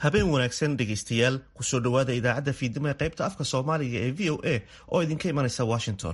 habeen wanaagsan dhegaystayaal kusoo dhowaada idaacadda fiidnimo ee qaybta afka soomaaliga ee v o a oo idinka imanaysa washington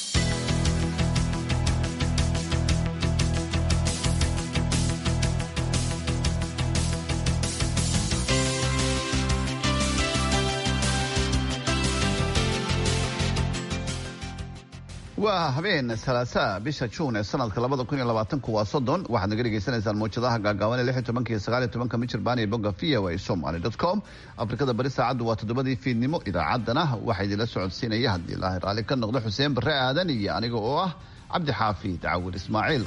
waa habeen salaasaa bisha juun ee sanadka labada kun iyo labaatanku waa soddon waxaad naga dhegaysanaysaan mawjadaha gaagaaban ee lix iyo tobanka iyo sagaal iyo tobanka michirbaan iyo bogga v o a somaly dot com afrikada bari saacaddu waa toddobadii fiidnimo idaacaddana waxaa idinla socodsiinaya haddii ilaahay raalli ka noqdo xuseen barre aadan iyo aniga oo ah cabdi xaafid cawil ismaaciil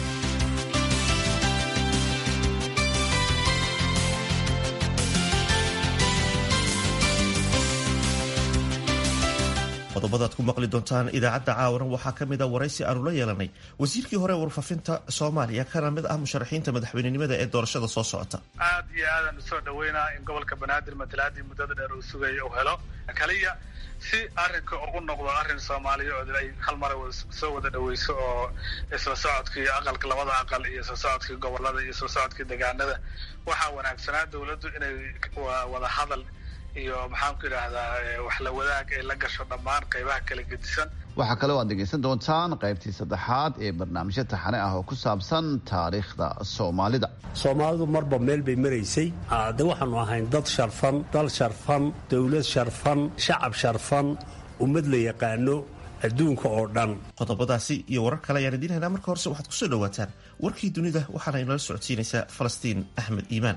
qodobadaad ku maqli doontaan idaacadda caawana waxaa ka mid a waraysi aanu la yeelanay wasiirkii hore warfaafinta soomaaliya kana mid ah musharaxiinta madaxweynenimada ee doorashada soo socota aad iyo aadaan usoo dhaweynaa in gobolka banaadir matalaadii muddada dheer uu sugaya uu helo kaliya si arrinka ugu noqdo arrin soomaaliya ay hal mara soo wada dhaweyso oo isla socodkii aqalka labada aqal iyo isla socodkii gobolada iyo isla socodkii deegaanada waxaa wanaagsanaa dowladdu inay wada hadal iyo maxaan ku idhaahdaa wax la wadaag ay la gasho dhammaan qaybaha kala gedisan waxaa kaloo aad dhegaysan doontaan qaybtii saddexaad ee barnaamijyo taxane ah oo ku saabsan taariikhda soomaalida soomaalidu marba meel bay maraysay de waxaanu ahayn dad sharfan dal sharfan dowlad sharfan shacab sharfan ummad la yaqaano adduunka oo dhan qodobadaasi iyo warar kale ayaan idiin haynaa marka horese waxaad kusoo dhawaataan warkii dunida waxaana inala socodsiinaysaa falastiin axmed iimaan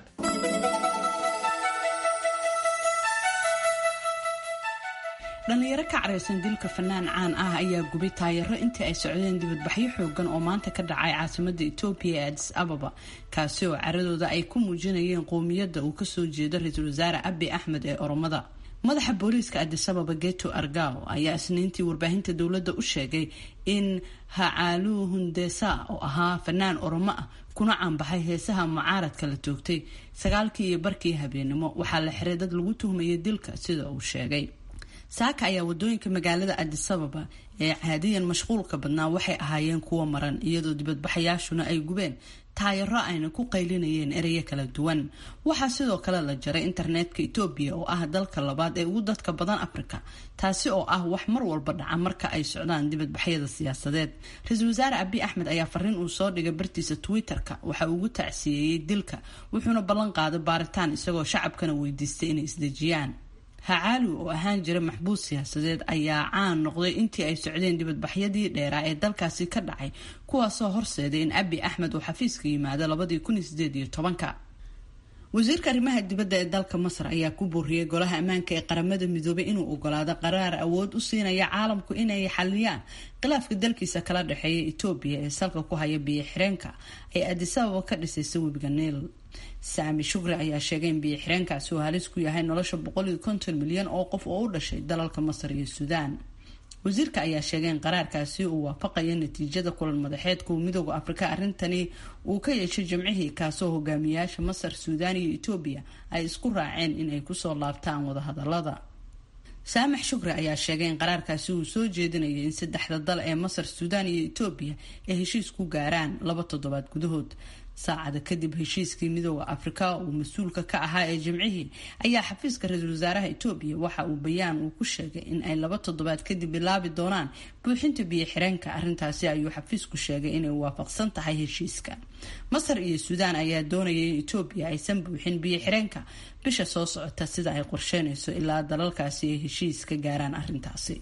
dhallinyaro ka caraysan dilka fanaan caan ah ayaa gubay taayaro intii ay socdeen dibadbaxyo xoogan oo maanta ka dhacay caasimada etoobiya ee adis ababa kaasi oo caradooda ay ku muujinayeen qowmiyadda uu kasoo jeedo ra-iisul wasaare abi axmed ee oromada madaxa booliiska adis ababa geto argao ayaa isniintii warbaahinta dowladda u sheegay in hacaaluu hundesa oo ahaa fanaan oromo ah kuna caanbaxay heesaha mucaaradka la toogtay sagaalkii iyo barkii habeenimo waxaa la xiray dad lagu tuhmayay dilka sida uu sheegay saaka ayaa wadooyinka magaalada adis ababa ee caadiyan mashquulka badnaa waxay ahaayeen kuwo maran iyadoo dibadbaxayaashuna ay gubeen taayaro ayna ku qaylinayeen ereyo kala duwan waxaa sidoo kale la jaray internetka etoobiya oo ah dalka labaad ee ugu dadka badan afrika taasi oo ah wax mar walba dhaca marka ay socdaan dibadbaxyada siyaasadeed ra-iisul wasaare abi axmed ayaa fariin uu soo dhigay bartiisa twitter-ka waxa ugu tacsiyeeyey dilka wuxuuna ballan qaaday baaritaan isagoo shacabkana weydiistay inay isdejiyaan hacaali oo ahaan jira maxbuus siyaasadeed ayaa caan noqday intii ay socdeen dibadbaxyadii dheeraa ee dalkaasi ka dhacay kuwaasoo horseeday in abi axmed uu xafiiska yimaado labadii kun iyo sideed iyo tobanka wasiirka arrimaha dibadda ee dalka masar ayaa ku booriyey golaha ammaanka ee qaramada midoobay inuu ogolaado qaraar awood u siinaya caalamku inay xaliyaan khilaafka dalkiisa kala dhexeeya etoobiya ee salka ku haya biyo xireenka ay adisababa ka dhisaysa webiga niil saami shukri ayaa sheegay in biyo xireenkaasi uu halis ku yahay nolosha boqol iyo konton milyan oo qof oo u dhashay dalalka masar iyo suudaan wasiirka ayaa sheegay in qaraarkaasi uu waafaqayo natiijada kulan madaxeedka uu midooda afrika arrintani uu ka yeeshay jimcihii kaasoo hogaamiyayaasha masar suudaan iyo etoobiya ay isku raaceen inay kusoo laabtaan wadahadalada saamax shukri ayaa sheegay in qaraarkaasi uu soo jeedinayay in saddexda dal ee masar suudaan iyo etoobiya ay heshiis ku gaaraan laba toddobaad gudahood saacada kadib heshiiskii midooda afrika uu mas-uulka ka ahaa ee jimcihii ayaa xafiiska ra-iisul wasaaraha etoobiya waxa uu bayaan uu ku sheegay in ay laba toddobaad kadib bilaabi doonaan buuxinta biyo xireenka arrintaasi ayuu xafiisku sheegay inay waafaqsan tahay heshiiska masar iyo suudaan ayaa doonaya in etoobiya aysan buuxin biyo xireenka bisha soo socota sida ay qorsheynayso ilaa dalalkaasi ay heshiis ka gaaraan arrintaasi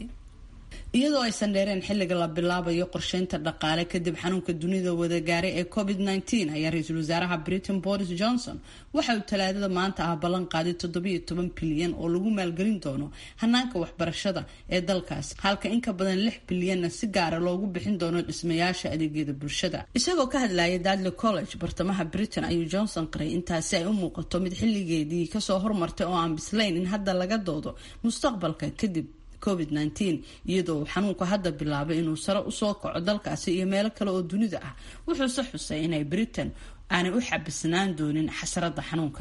iyadoo aysan dheereen xilliga la bilaabayo qorsheynta dhaqaale kadib xanuunka dunida wada gaaray ee covid -19 ayaa ra-iisul wasaaraha britain boris johnson waxa uu talaadada maanta ah ballan qaaday toddobiyo toban bilyan oo lagu maalgelin doono hanaanka waxbarashada ee dalkaas halka in ka badan lix bilyanna si gaara loogu bixin doono dhismayaasha adeegyada bulshada isagoo ka hadlayay dadley college bartamaha britain ayuu johnson qiray intaasi ay u muuqato mid xilligeedii kasoo hormartay oo aan bislayn in hadda laga doodo mustaqbalka kadib covid-19 iyadoo uu xanuunku hadda bilaabay inuu sare usoo kaco dalkaasi iyo meelo kale oo dunida ah wuxuuse xusay inay britain aanay u xabisnaan doonin xasarada xanuunkan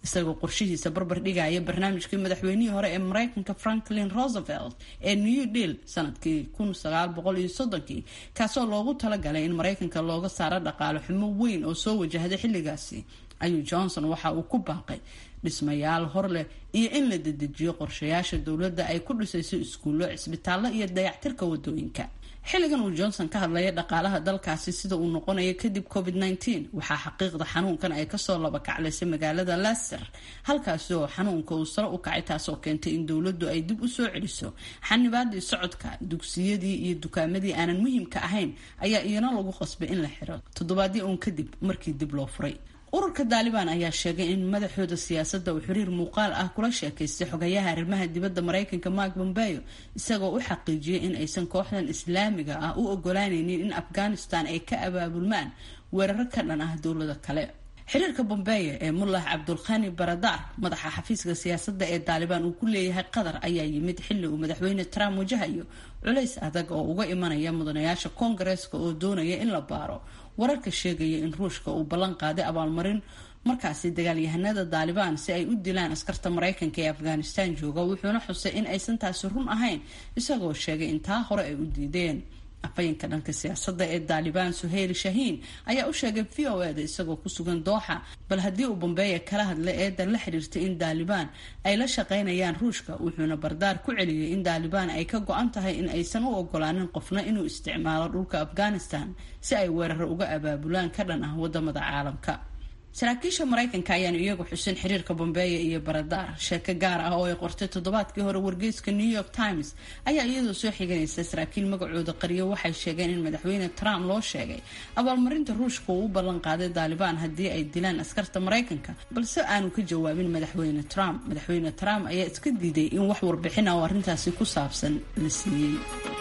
isagoo qorshihiisa barbar dhigaya barnaamijkii madaxweynihii hore ee mareykanka franklin roosevelt ee new deal sanadkii kun sagaal boqol iyo soddonkii kaasoo loogu talagalay in mareykanka looga saaro dhaqaale xumo weyn oo soo wajahday xilligaasi ayuu johnson waxa uu ku baaqay dhismayaal hor leh iyo in la dedejiyo qorshayaasha dowladda ay ku dhisayso iskuullo cisbitaallo iyo dayactirka wadooyinka xilligan uu johnson ka hadlaya dhaqaalaha dalkaasi sida uu noqonayo kadib covid nteen waxaa xaqiiqda xanuunkan ay kasoo laba kaclaysay magaalada laster halkaasi oo xanuunka uu sare u kacay taasoo keentay in dowladdu ay dib u soo celiso xanibaadii socodka dugsiyadii iyo dukaamadii aanan muhiimka ahayn ayaa iyana lagu qasbay in la xiro toddobaadii uun kadib markii dib loo furay ururka daalibaan ayaa sheegay in madaxooda siyaasadda uu xiriir muuqaal ah kula sheekaystay xogayaha arrimaha dibadda mareykanka mark bombeo isagoo u xaqiijiyay in aysan kooxdan islaamiga ah u ogolaanaynin in afghanistan ay ka abaabulmaan weeraro ka dhan ah dowlado kale xiriirka bombeyo ee mullah cabdulkhani baradar madaxa xafiiska siyaasadda ee daalibaan uu ku leeyahay qatar ayaa yimid xilli uu madaxweyne trump wajahayo culays adag oo uga imanaya mudanayaasha koongareeska oo doonaya in la baaro wararka sheegaya in ruushka uu ballan qaaday abaalmarin markaasi dagaalyahanada daalibaan si ay u dilaan askarta mareykanka ee afghanistan jooga wuxuuna xusay in aysan taasi run ahayn isagoo sheegay in taa hore ay u diideen afayeenka dhanka siyaasadda ee daalibaan suheyl shahiin ayaa u sheegay v o eda isagoo ku sugan dooxa bal haddii uu bombeeya kala hadlay eedan la xiriirtay in daalibaan ay la shaqaynayaan ruushka wuxuuna bardaar ku celiyey in daalibaan ay ka go-an tahay in aysan u ogolaanin qofna inuu isticmaalo dhulka afghanistan si ay weeraro uga abaabulaan ka dhan ah wadamada caalamka saraakiisha mareykanka ayaan iyagu xusin xiriirka bombeeya iyo baradaar sheeko gaar ah oo ay qortay toddobaadkii hore wargeyska new york times ayaa iyadoo soo xiganaysa saraakiil magacooda qariyo waxay sheegeen in madaxweyne trump loo sheegay abaalmarinta ruushka uu u ballan qaaday daalibaan haddii ay dilaan askarta mareykanka balse aanu ka jawaabin madaxweyne trump madaxweyne trump ayaa iska diiday in wax warbixin ah oo arrintaasi ku saabsan la siiyey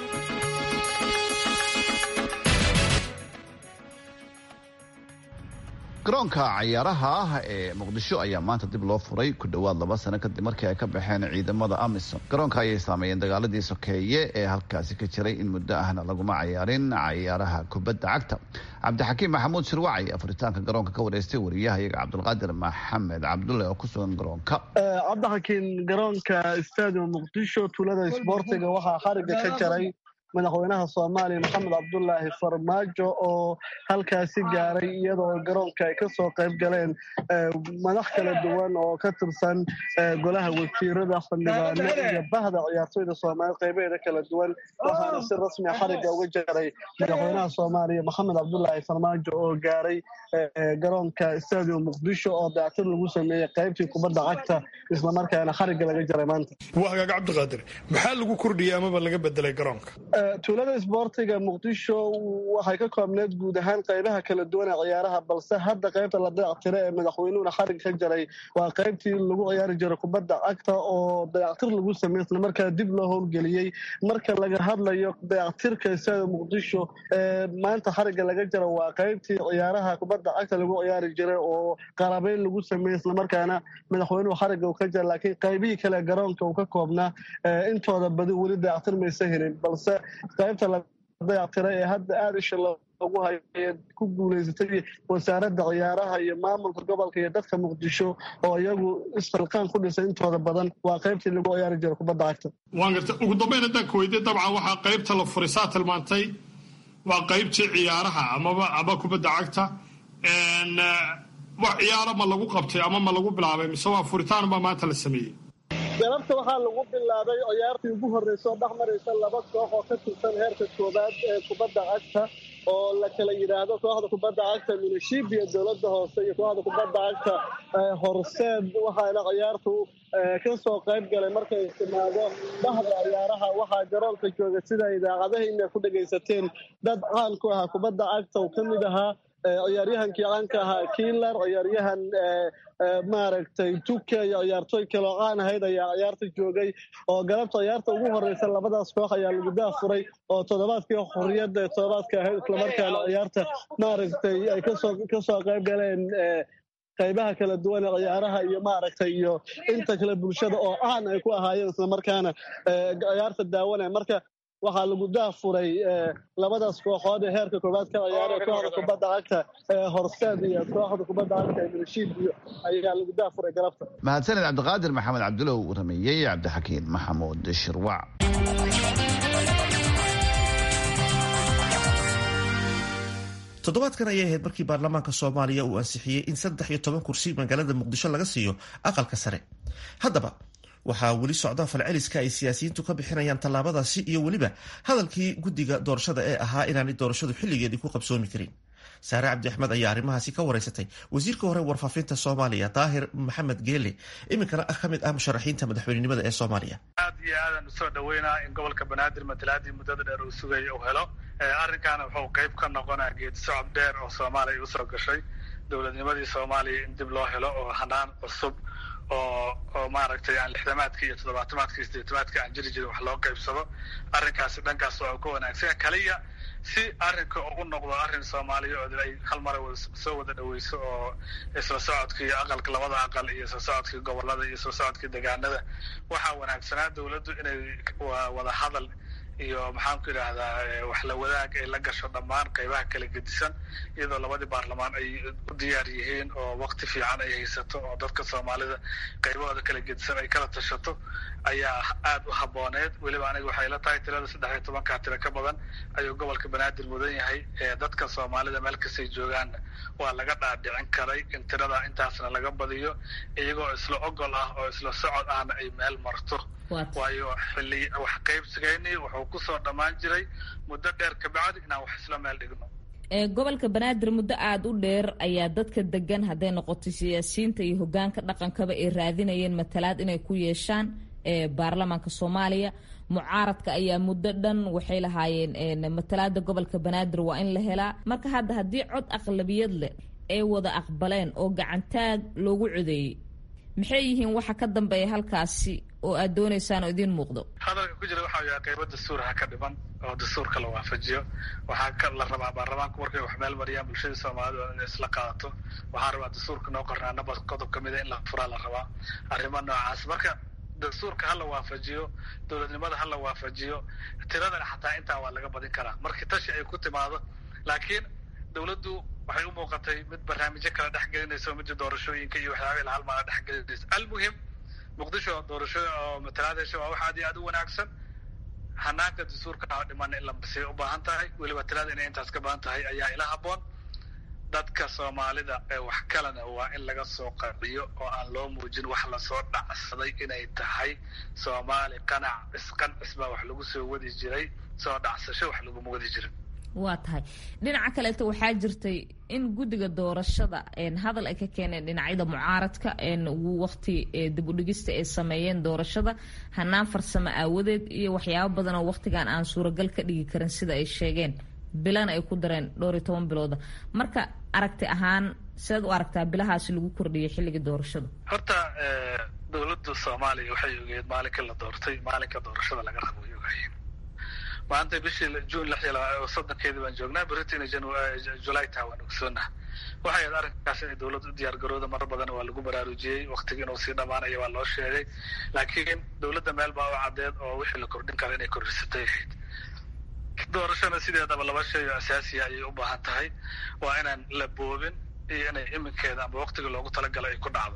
garoonka cayaaraha ah ee muqdisho ayaa maanta dib loo furay ku dhowaad laba sano kadib markii ay ka baxeen ciidamada amisom garoonka ayay saameeyeen dagaaladii sokeeye ee halkaasi ka jiray in muddo ahna laguma cayaarin cayaaraha kubadda cagta cabdixakiim maxamuud shirwacay afuritaanka garoonka ka wareystay wariyahayaga cabdulqaadir maxamed cabdulle oo ku sugan garoonka cabdixakiim garoonka stadium muqdisho tuulada isboortiga waxaa xariga ka jaray madaxweynaha soomaaliya maxamed cabdulaahi farmaajo oo halkaasi gaaray iyadoo garoonka ay kasoo qayb galeen madax kala duwan oo ka tirsan golaha wasiirada xildhibaano iyo bahda ciyaartoyda soomaaliya qaybaheeda kala duwan waxaana si rasmia xariga uga jaray madaxweynaha soomaaliya maxamed cabdulaahi farmaajo oo gaaray garoonka stadium muqdisho oo dayactir lagu sameeyey qaybtii kubadda cagta islamarkaana xariga laga jaray maanta wahagaag cabdiqaadir maxaa lagu kordhiyey amaba laga bedelay garoonka tuulada isboortiga muqdisho waxay ka koobneed guud ahaan qaybaha kala duwan ee ciyaaraha balse hadda qaybta la dayactira ee madaxweynuhuna xarig ka jaray waa qaybtii lagu ciyaari jiray kubadda cagta oo dayactir lagu sameey islamarkaa dib loo howlgeliyey marka laga hadlayo dayactirka isada muqdisho ee maanta xariga laga jara waa qaybtii ciyaaraha kubadda cagta lagu ciyaari jiray oo qarabeyn lagu sameeyey islamarkaana madaxweynuhu xariga uu ka jara laakiin qaybihii kale garoonka uu ka koobnaa intooda badi weli dayactir maysa helin balse qaybta la dayactiray ee hadda aada isha loogu hayo ku guulaysatay wasaaradda ciyaaraha iyo maamulka gobolka iyo dadka muqdisho oo iyagu isfalqaan ku dhisay intooda badan waa qaybtii lagu ciyaari jira kubadda cagta waan garta ugu dambeyn haddaan ku weydiye dabcan waxaa qaybta la furay saa tilmaantay waa qaybtii ciyaaraha amaba ama kubadda cagta wax ciyaaro ma lagu qabtay ama ma lagu bilaabay mise waa furitaan baa maanta la sameeyey galabta waxaa lagu bilaabay ciyaartii ugu horreysa oo dhex maraysa laba koox oo ka tirsan heerka koobaad ee kubadda cagta oo la kala yidhaahdo kooxda kubadda cagta minishibiya dowladda hoose iyo kooxda kubadda cagta horseed waxaana ciyaartu ka soo qayb galay markay timaado bahda ciyaaraha waxaa garoonka jooga sida idaacadahiina ku dhegaysateen dad caan ku ahaa kubadda cagta oo ka mid ahaa ciyaaryahankii caanka ahaa kiilar ciyaaryahan maaragtay tuke iyo ciyaartooy kaloo caan ahayd ayaa ciyaarta joogay oo galabta ciyaarta ugu horreysa labadaas koox ayaa lagu daafuray oo toddobaadkii xorriyadda ee toddobaadka ahayd islamarkaana ciyaarta maaragtay ay kasoo kasoo qayb galeen qaybaha kala duwan ee ciyaaraha iyo maaragtay iyo inta kale bulshada oo caan ay ku ahaayeen islamarkaana ciyaarta daawanaya marka waxaa lagu daafuray labadaas kooxood ee heerka koowaad ka ciyaara kooxda kubadda cagta ee horseed iyo kooxda kubadda cagta ee milishiibiyo ayaa lagu daafuray galabta mahadsaned cabdiqaadir maxamed cabdulow rameeyey cabdixakiin maxamuud shirwac toddobaadkan ayay ahayd markii baarlamaanka soomaaliya uu ansixiyey in saddex iyo toban kursi magaalada muqdisho laga siiyo aqalka sare haddaba waxaa weli socda falceliska ay siyaasiyiintu ka bixinayaan tallaabadaasi iyo weliba hadalkii guddiga doorashada ee ahaa inaanay doorashadu xilligeedii ku qabsoomi karin saare cabdi axmed ayaa arrimahaasi ka wareysatay wasiirka hore warfaafinta soomaaliya daahir maxamed geele iminkana ah ka mid ah musharaxiinta madaxweynenimada ee soomaaliya aad iyo aadan usoo dhaweynaa in gobolka banaadir matalaadii muddada dheer uu sugaya uu helo arrinkaana wuxuu qayb ka noqonaa geedi socod dheer oo soomaaliya usoo gashay dowladnimadii soomaaliya in dib loo helo oo hanaan cusub oo oo maaragtay aan lixdamaadkii iyo toddobaatamaadkii sideetamaadkii aan jiri jirin wax loo qaybsado arrinkaasi dhankaas waa ka wanaagsan kaliya si arrinka u noqdo arrin soomaaliya oo ay hal mara soo wada dhaweyso oo isla socodkii aqalka labada aqal iyo isla socodkii gobolada iyo isla socodkii degaanada waxaa wanaagsanaa dowladdu inay wada hadal iyo maxaanku idhaahdaa wax la wadaag ay la gasho dhammaan qaybaha kala gedisan iyadoo labadii baarlamaan ay u diyaar yihiin oo wakti fiican ay haysato oo dadka soomaalida qaybahooda kala gedisan ay kala tashato ayaa aada u habooneed weliba aniga waxay la tahay tirada saddex iyo tobankaa tiro ka badan ayuu gobolka banaadir mudan yahay dadka soomaalida meel kastay joogaanna waa laga dhaadhicin karay in tirada intaasna laga badiyo iyagoo isla ogol ah oo isla socod ahna ay meel marto waayo xilli wax qaybsigayni wuxuu kusoo dhammaan jiray muddo dheer kabacdi inaan wax isla meel dhigno gobolka banaadir muddo aada u dheer ayaa dadka degan hadday noqoto siyaasiyiinta iyo hogaanka dhaqankaba ay raadinayeen matalaad inay ku yeeshaan baarlamaanka soomaaliya mucaaradka ayaa muddo dhan waxay lahaayeen matalaada gobolka banaadir waa in la helaa marka hadda haddii cod aqlabiyad leh ay wada aqbaleen oo gacantaag loogu codeeyey maxay yihiin waxa ka dambeeya halkaasi oo aad doonaysaan oo idiin muuqdo hadalka ku jira waxaa yahay qaybo dastuur ha ka dhiman oo dastuurka la waafajiyo waxaa ka la rabaa baarlamaanku markay wax meel mariyaan bulshada soomaalida inay isla qaadato waxaa rabaa dastuurka noo qornaa nabad qodob kamida in la furaa la rabaa arrimo noocaas marka dastuurka ha la waafajiyo dowladnimada ha la waafajiyo tiradana xataa intaa waa laga badin karaa markii tashi ay ku timaado laakiin dowladdu waxay u muuqatay mid barnaamijyo kala dhex gelinayso midda doorashooyinka iyo waxyaaba ila halmaala dhex gelinayso almuhim muqdisho doorasho oo matalaad hesho waa wax aad iyo aad u wanaagsan hanaanka dastuurka ha dhiman in la masay u baahan tahay weliba tirada inay intaas ka baahan tahay ayaa ila haboon dadka soomaalida ee wax kalena waa in laga soo qanciyo oo aan loo muujin wax lasoo dhacsaday inay tahay soomaali qanac isqancis baa wax lagu soo wadi jiray soo dhacsasho wax laguma wadi jirin waa tahay dhinaca kaleeto waxaa jirtay in guddiga doorashada hadal ay ka keeneen dhinacyada mucaaradka wakti dib udhigista ay sameeyeen doorashada hanaan farsamo aawadeed iyo waxyaabo badan oo waktigan aan suuragal ka dhigi karin sida ay sheegeen bilana ay ku dareen dhowr iyo toban bilooda marka aragti ahaan sidaad u aragtaa bilahaasi lagu kordhiyay xilliga doorashada horta dowladda soomaaliya waxay ogeed maalinka la doortay maalinka doorashada laga rabo way ogaayeen maanta bishii june lix iyo soddonkeedii baan joognaa britain july taa waan ogsoonaha waxay ahayd arrinkaas inay dowladda u diyaar garooda marar badan waa lagu baraarujiyey waktiga inuu sii dhamaanayo waa loo sheegay laakiin dowladda meel baa u caddeed oo wixii la kordhin kara inay kordhisatay ahayd doorashana sideedaba laba shay oo asaasiya ayay u baahan tahay waa inaan la boobin iyo inay iminkeeda amba waktiga loogu talagalo ay ku dhacdo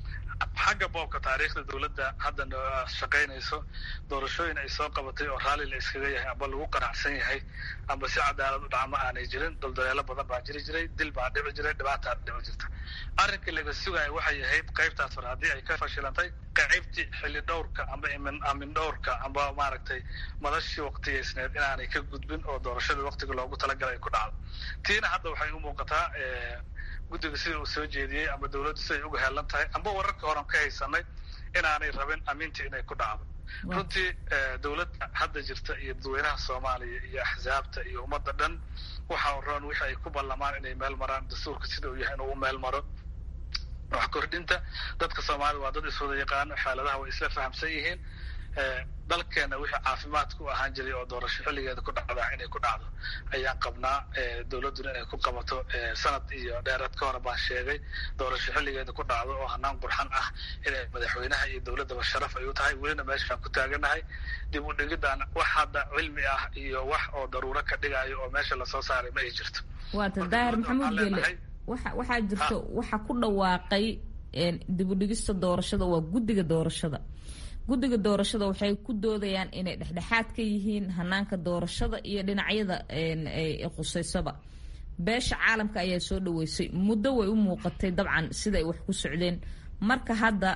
xagga boobka taariikhda dowladda hadda shaqaynayso doorashooyin ay soo qabatay oo raalli la iskaga yahay amba lagu qanacsan yahay amba si cadaalad u dhacma aanay jirin daldaleelo badan baa jiri jiray dil baa dhici jiray dhibaataa dhici jirta arrinka laga sugaya waxay ahayd qaybtaas hore haddii ay ka fashilantay qaybtii xilli dhowrka amba amin dhowrka amba maaragtay madashii waktigaysneed inaanay ka gudbin oo doorashada waktiga loogu talagalay ay ku dhacdo tiina hadda waxay u muuqataa guddiga sida uu soo jeediyey ama dowladdu siday uga heelan tahay amba wararka horan ka haysanay inaanay rabin amintii inay ku dhacdo runtii dowladda hadda jirta iyo dadweynaha soomaaliya iyo axsaabta iyo ummadda dhan waxa roon wixii ay ku ballamaan inay meel maraan dastuurka sida uu yahay inuu u meel maro wax kordhinta dadka soomaalida waa dad iswada yaqaano xaaladaha way isla fahamsan yihiin dalkeena wixii caafimaadka u ahaan jiray oo doorasho xilligeeda ku dhacda inay ku dhacdo ayaan qabnaa dowladduna inay ku qabato sanad iyo dheeraad ka hore baan sheegay doorasho xilligeeda ku dhacdo oo hanaan qurxan ah inay madaxweynaha iyo dowladdaba sharaf ay u tahay welina meeshaan ku taaganahay dib u dhigidaan wax hadda cilmi ah iyo wax oo daruuro ka dhigayo oo meesha lasoo saaray ma ay jirto waata daahir maxamuud geele waxa waxaa jirto waxa ku dhawaaqay dib u dhigista doorashada waa guddiga doorashada guddiga doorashada waxay ku doodayaan inay dhexdhexaad ka yihiin hanaanka doorashada iyo dhinacyada qusaysaba beesha caalamka ayaa soo dhaweysay muddo way u muuqatay dabcan siday wax ku socdeen marka hadda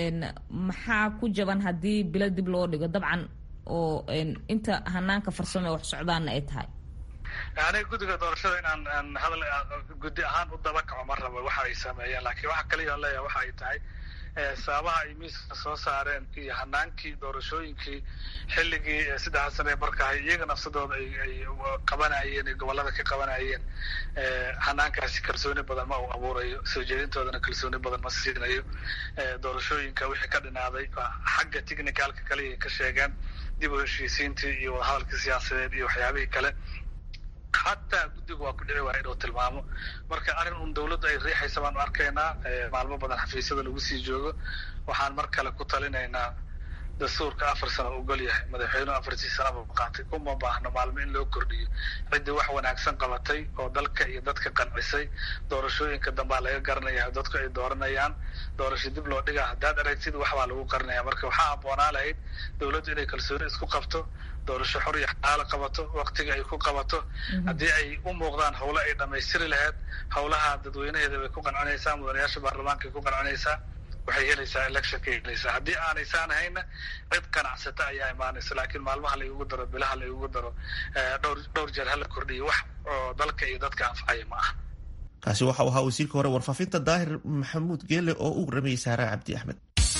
maxaa ku jaban haddii bilo dib loo dhigo dabcan oo inta hanaanka farsamo ee wax socdaanna ay tahay aniga guddiga doorashada inaan hadal guddi ahaan u daba kaco ma rabo waxa ay sameeyeen laakiin waxa kaliya leeyahay waxa ay tahay sababaha ay miiska soo saareen iyo hanaankii doorashooyinkii xilligii saddexda sane markahay iyaga nafsadooda ay qabanayeen ay gobolada ka qabanayeen hanaankaasi kalsooni badan ma uu abuurayo soo jeedintoodana kalsooni badan ma siinayo doorashooyinka wixii ka dhinaaday xagga technicalka kaliya ka sheegeen dib u heshiisiintii iyo wadahadalkii siyaasadeed iyo waxyaabihii kale xataa guddigu waa ku dhici waaya inuu tilmaamo marka arrin un dawladdu ay riixaysa baanu arkaynaa maalmo badan xafiisyada lagu sii joogo waxaan mar kale ku talinaynaa dastuurka afar sano ogol yahay madaxweynuhu afartii sanaba qaatay uma baahno maalmo in loo kordhiyo ciddii wax wanaagsan qabatay oo dalka iyo dadka qancisay doorashooyinka dambaa laga garanaya dadku ay dooranayaan doorasho dib loo dhigaa haddaad aragtid waxbaa lagu qarinaya marka waxaa habboonaa lahayd dowladdu inay kalsooni isku qabto doorasho xor iyo xaalo qabato waktiga ay ku qabato haddii ay u muuqdaan howlo ay dhammaystiri lahayd howlaha dadweynaheeda bay ku qancinaysaa mudanayaasha baarlamaanka ay ku qancinaysaa waxay helaysaa electionka helaysaa haddii aanaysan ahayna cid qanacsata ayaa imaanaysa laakiin maalmaha la igugu daro bilaha la igugu daro dhowr dhowr jeer hala kordhiyo wax oo dalka iyo dadka anfacaya ma aha kaasi waxau ahaa wasiirka hore warfaafinta daahir maxamuud geele oo u waramayay saara cabdi axmed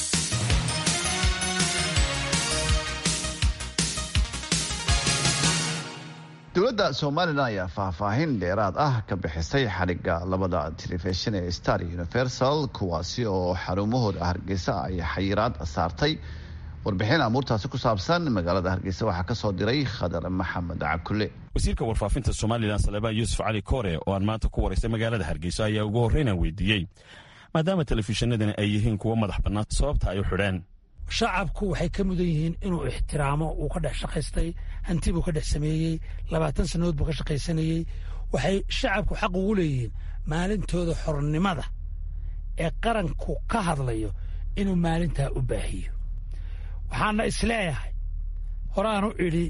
dowladda somalilan ayaa faahfaahin dheeraad ah ka bixisay xadhigga labada telefishin ee star universal kuwaasi oo xarumahooda hargeysa ay xayiraad saartay warbixin amuurtaasi ku saabsan magaalada hargeysa waxaa ka soo diray khadar maxamed cakule wasiirka warfaafinta somalilan salebaan yuusuf cali koore oo aan maanta ku waraystay magaalada hargeysa ayaa ugu horreynaan weydiiyey maadaama telefishinadani ay yihiin kuwo madax bannaan sababta ay u xidheen shacabku waxay ka mudan yihiin inuu ixtiraamo uu ka dhex shaqaystay hanti buu ka dhex sameeyey labaatan sannadood buu ka shaqaysanayey waxay shacabku xaq ugu leeyihiin maalintooda xornimada ee qaranku ka hadlayo inuu maalintaa u baahiyo waxaana isleeyahay horaanu idhi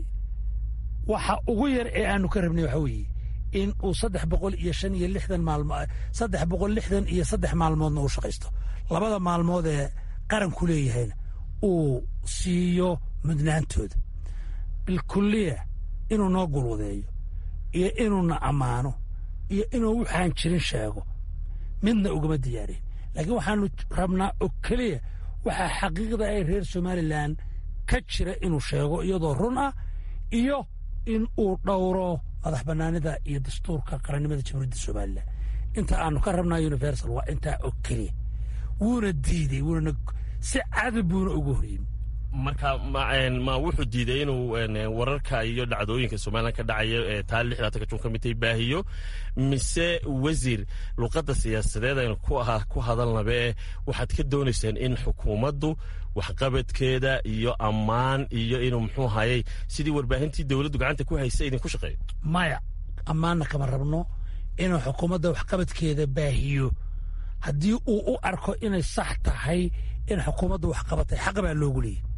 waxa ugu yar ee aanu ka rabnay waxa weeye in uu saddex boqol iyo shan iyo lixdan maalmo saddex boqol lixdan iyo saddex maalmoodna uu shaqaysto labada maalmood ee qaranku leeyahayna uu siiyo mudnaantooda bilkulliya inuu noo gulwadeeyo iyo inuuna ammaano iyo inuu waxaan jirin sheego midna ugama diyaarin laakiin waxaanu rabnaa oo keliya waxaa xaqiiqda ay reer somalilan ka jira inuu sheego iyadoo run ah iyo in uu dhowro madax bannaanida iyo dastuurka qarannimada jamhuuriyadda somalilan inta aanu ka rabnaa universal waa intaa oo keliya wuuna diiday wuuna si cadab buuna ugu horyimi marka ma wuxuu diiday inuu wararka iyo dhacdooyinka somalilan ka dhacaya ee taa lixdaatanka jun ka midtay baahiyo mise wasiir luqadda siyaasadeed aynu ku ahaa ku hadalnabe waxaad ka doonaysaan in xukuumaddu waxqabadkeeda iyo ammaan iyo inuu muxuu hayay sidii warbaahintii dowladdu gacanta ku haysa idinku shaqeeyo maya ammaanna kama rabno inuu xukuumadda waxqabadkeeda baahiyo haddii uu u arko inay sax tahay in xukuumaddu wax qabatay xaq baa loogu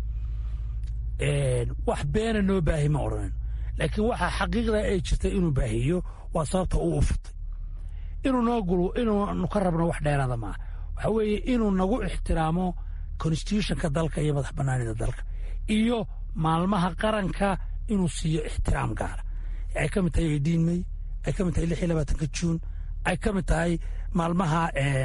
leeyay wax beena noo baahi ma odhanin laakiin waxaa xaqiiqda ay jirtay inuu baahiyo waa sababta uu u futay inuu noo gulu inuunu ka rabno wax dheeraada maaha waxa weeye inuu nagu ixtiraamo constitutionka dalka iyo madax bannaanida dalka iyo maalmaha qaranka inuu siiyo ixtiraam gaara ay ka mid tahay eidiin may ay ka mid tahay lix iyo labaatanka juun ay ka mid tahay maalmaha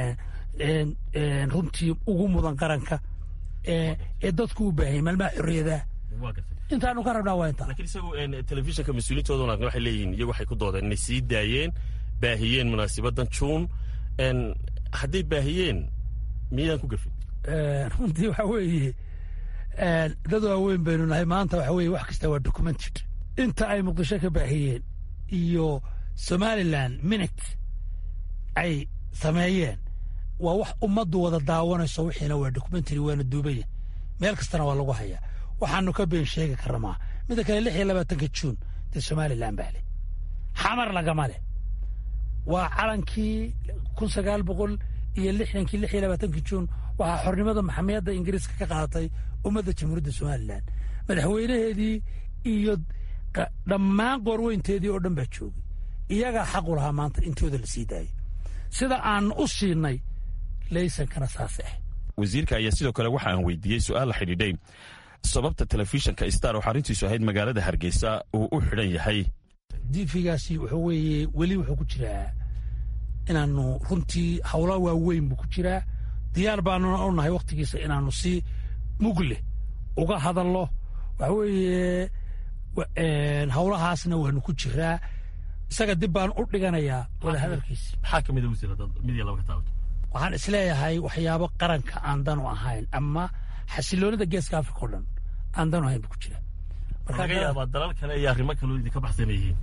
runtii ugu mudan qaranka ee dadku u baahayay maalmaha xorriyadaha intaanu ka rabnaa waa intaa lakiin isagu telefishinka mas-uuliintooda wanaagna waxay leeyihiin iyagu waxay ku doodeen inay sii daayeen baahiyeen munaasibadan juun hadday baahiyeen miyadaan ku gafin runtii waxa weeye dad waaweyn baynu nahay maanta waxa weye wax kasta waa documented inta ay muqdisho ka baahiyeen iyo somalilan minute ay sameeyeen waa wax ummaddu wada daawanayso wixiina waa documentary waana duubaya meel kastana waa lagu hayaa waxaanu ka been sheegi karnamaa midda kale lix iyo labaatanka juun dee somalilan baa leh xamar lagama leh waa calankii kun sagaal boqol iyo lixdankii lix iyo labaatankii juun waxaa xornimada maxamiyadda ingiriiska ka qaadatay ummadda jamhuuriyadda somalilan madaxweynaheedii iyo dhammaan qoorweynteedii oo dhan baa joogay iyagaa xaqu lahaa maanta intooda la sii daayay sida aan u siinay laysankana saas ah wasiirka ayaa sidoo kale waxa aan weydiiyey su-aal la xidhiidhay sababta telefishinka star oo xaruntiisu ahayd magaalada hargeysa uu u xidhan yahay diifigaasi wuxuu weeye weli wuxuu ku jiraa inaanu runtii howla waaweyn buu ku jiraa diyaar baanuna u nahay wakhtigiisa inaanu si mugleh uga hadalno waxa weeye howlahaasna waanu ku jiraa isaga dib baan u dhiganayaa wada hadalkiisi maxaa ka mid mid iyo laba ka taabto waxaan isleeyahay waxyaabo qaranka aan dan u ahayn ama xasiloonida geeska africa o dhan aan dan u ahayn buu ku jiraa laga yaabaa dalal kale iyo arrimo kaloo idinka baxsan yihiin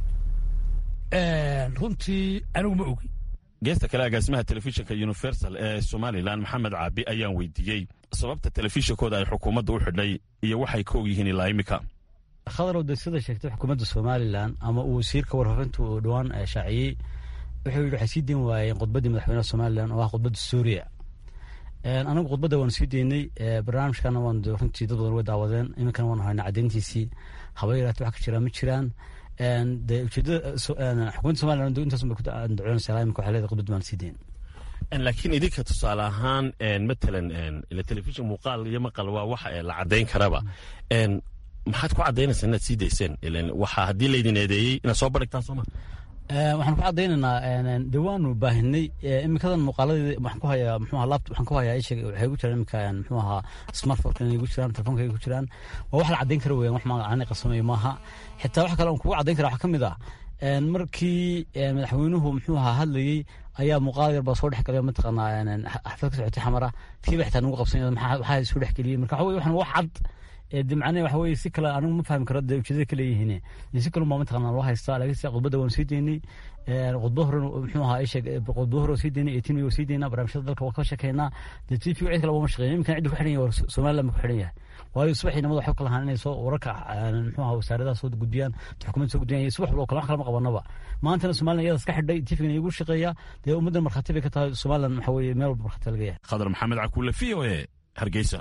runtii anigu ma ogi geesta kale agaasimaha telefishinka universal ee somalilan maxamed caabi ayaan weydiiyey sababta telefishinkooda ay xukuumadda u xidhay iyo waxay ka og yihiin ilaa imika khadarow de sida sheegtay xukuumadda somalilan ama uu wasiirka warfaafinta uu dhowaan shaaciyey wuxuu yidhi waxay sii deyn waayeen khudbaddii madaxweynaha somalilan oo ah khudbadda suuriya anagu khudbadda waanu sii deynay barnaamijkana waan runtii dad badan way daawadeen iminkana waanu haynaa caddeyntiisii haba yaraate wax ka jiraan ma jiraan de ujeedada xukuumadda somalilan intaas bay ku andacoonaysaa imika waxay leedahay khudbadda waan sii deyn laakiin idinka tusaale ahaan matalan ila telefishin muuqaal iyo maqal waa wax la caddayn karaba maxaad ku caddaynaysaa inaad sii dayseen waxaa haddii laydin eedeeyey inaad soo bandhigtaan sooma waxaan ku caddaynaynaa de waanu baahinay iminkadan muuqaaladii waxaan ku hayaa muxuu ahaa laptop waxaan ku hayaa isheg waxay ku jiraan iminka muxuu ahaa smartphone inay ku jiraan telefoonka ay ku jiraan waa wax la caddayn kara weeyaan wax magacani qarsamayo maaha xitaa wax kale aan kugu caddayn kara waxaa ka mid ah markii madaxweynuhu muxuu ahaa hadlayey ayaa muuqaal yar baa soo dhex galay mataqaanaa xaflad ka socotay xamara tiiba xitaa nagu qabsan maxaa soo dhex geliyey marka waxa weye waxaan wax cad de macnahe waxa weye si kale anigu ma fahmi karo dee ujeedada ka leeyihiin si kale baa mataqaanaa loo haystaa laakiin sida khudbadda waanu sii deynay khudbo hore muxuu ahaa isheg khudbo hore sii deynay eighteen way sii deynaa barnaamijyada dalka waa ka shekeynaa dee tv cid kale wama shaqeyn imkan cidda ku xidhan yahay somaliland ba ku xidhan yahay waayo subaxii namada waxay ku lahaan inay soo wararka muxuu ahaa wasaaradaha soo gudbiyaan xukuumadda soo gudbiyaan subax walba kale wax kale ma qabanaba maantana somaliland iyadaas ka xidhay tvgan igu shaqeeya dee ummaddan markhaati bay ka tahay somaliland waxa weeye meel walba markhaati laga yahay khadar maxamed cakuule v o e hargeysa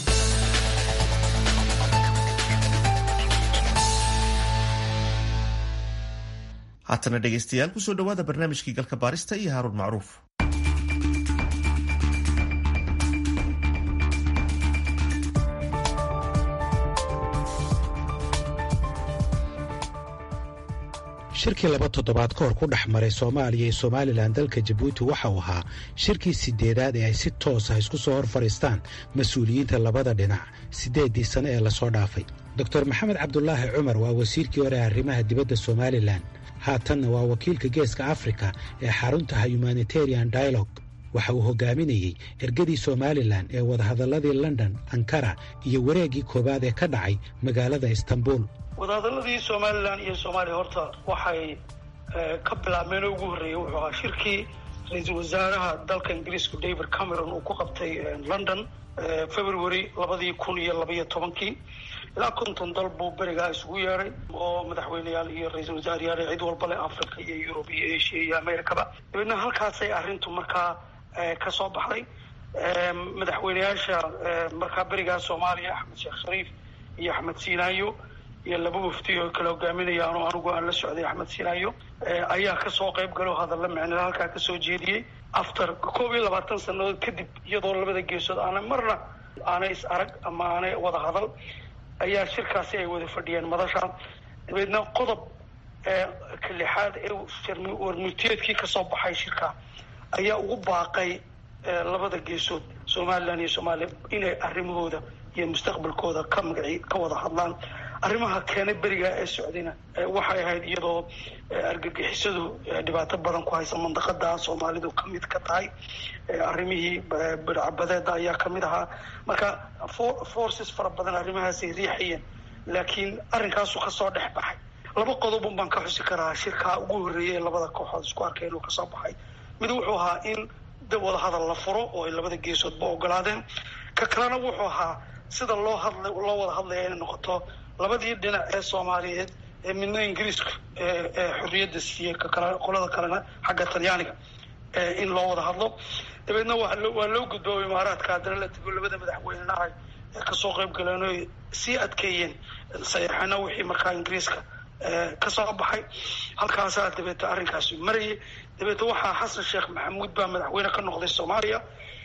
haatana dhegaystayaal kusoo dhowaada barnaamijkii galka baarista iyo haaruun macruuf shirkii laba toddobaad ka hor ku dhex maray soomaaliya iyo somalilan dalka jabuuti waxa uu ahaa shirkii sideedaad ee ay si toos ah isku soo hor fadhiistaan mas-uuliyiinta labada dhinac siddeeddii sane ee lasoo dhaafay doktor maxamed cabdulaahi cumar waa wasiirkii hore arrimaha dibadda somalilan haatanna waa wakiilka geeska afrika ee xaruntaha humanitarian dialog waxa uu hogaaminayey ergadii somalilan ee wadahadalladii london ankara iyo wareeggii koowaad ee ka dhacay magaalada istanbul wadahadaladii somalilan iyo soomaaliya horta waxay ka bilaabmeen oo ugu horreeyey wuxuu ahaa shirkii ra-iisul wasaaraha dalka ingiriisku david cameron uu ku qabtay london february labadii kun iyo labaiyo tobankii ilaa konton dal buu berigaa isugu yeedhay oo madaxweyneyaal iyo ra-iisul wasaarayaal cid walba leh africa iyo yurub iyo asia iyo americaba dabeedna halkaasay arrintu markaa ka soo baxday madaxweyneyaasha markaa berigaa soomaaliya axmed sheekh shariif iyo axmed siinaayo iyo laba wafdi oo kala hogaaminaya ano anigu aan la socday axmed sinaayo ayaa kasoo qayb galo hadalla micnila halkaa kasoo jeediyey after koob iyo labaatan sanadood kadib iyadoo labada geesood aanay marna aanay is arag ama aanay wada hadal ayaa shirkaasi ay wada fadhiyeen madasha dabeedna qodob ka lixaad ee warmurtiyeedkii kasoo baxay shirka ayaa ugu baaqay labada geesood somalilan iyo soomaaliya inay arrimahooda iyo mustaqbalkooda ka magaci ka wada hadlaan arrimaha keenay berigaa ee socdayna waxay ahayd iyadoo argagixisadu dhibaato badan ku haysa mandaqada soomaalidu ka mid ka tahay arrimihii bidcabadeeda ayaa kamid ahaa marka forces fara badan arrimahaasay riixayeen laakiin arrinkaasu kasoo dhex baxay laba qodobun baan ka xusi karaa shirkaa ugu horreeyay ee labada kooxood isku arkeen oo kasoo baxay mid wuxuu ahaa in wadahadal la furo oo ay labada geesoodba ogolaadeen ka kalena wuxuu ahaa sida loo hadla loo wada hadlaya inay noqoto labadii dhinac ee soomaaliyeed ee midna ingiriiska ee xorriyadda siiyey kakale qolada kalena xagga talyaaniga in loo wada hadlo dabeedna waa loo gudboo imaaraadka haddana la tego labada madaxweynenaha ee kasoo qayb galeen oy sii adkeeyeen sayaxana wixii markaa ingiriiska kasoo baxay halkaasaa dabeeta arrinkaasi marayay dabeeta waxaa xasan sheekh maxamuud baa madaxweyne ka noqday soomaaliya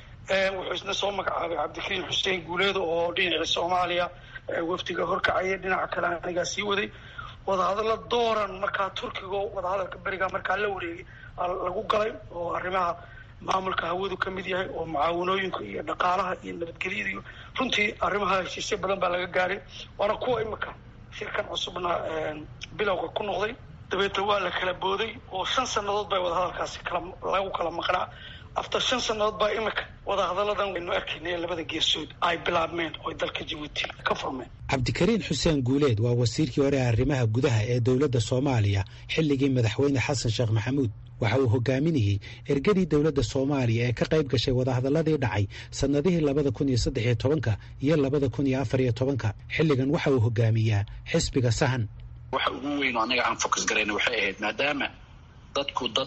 wuxuu isna soo magacaabay cabdikariim xuseen guuleedo oo dhinaca soomaaliya wafdiga horkacaya dhinaca kale anigaa sii waday wadahadalla dooran markaa turkiga wadahadalka berigaa markaa la wareegay lagu galay oo arrimaha maamulka hawadu ka mid yahay oo mucaawanooyinka iyo dhaqaalaha iyo nabadgelyada iyo runtii arrimaha heshiisyo badan baa laga gaaray waana kuwa imika shirkan cusubna bilowga ku noqday dabeeta waa la kala booday oo shan sannadood bay wadahadalkaasi kala lagu kala maqnaa after shan sannadood baa imika wadahadalladan waynu arkaynay labada geesood ay bilaabmeen oo dalka jabuuti ka furmeen cabdikariin xuseen guuleed waa wasiirkii hore arrimaha gudaha ee dowladda soomaaliya xilligii madaxweyne xasan sheekh maxamuud waxa uu hogaaminayey ergadii dowladda soomaaliya ee ka qayb gashay wadahadalladii dhacay sannadihii labada kun iyo saddex iyo tobanka iyo labada kun iyo afar iyo tobanka xilligan waxa uu hogaamiyaa xisbiga sahan waxa ugu weyn oo anaga aan focus garayna waxay ahayd maadaama dadku dad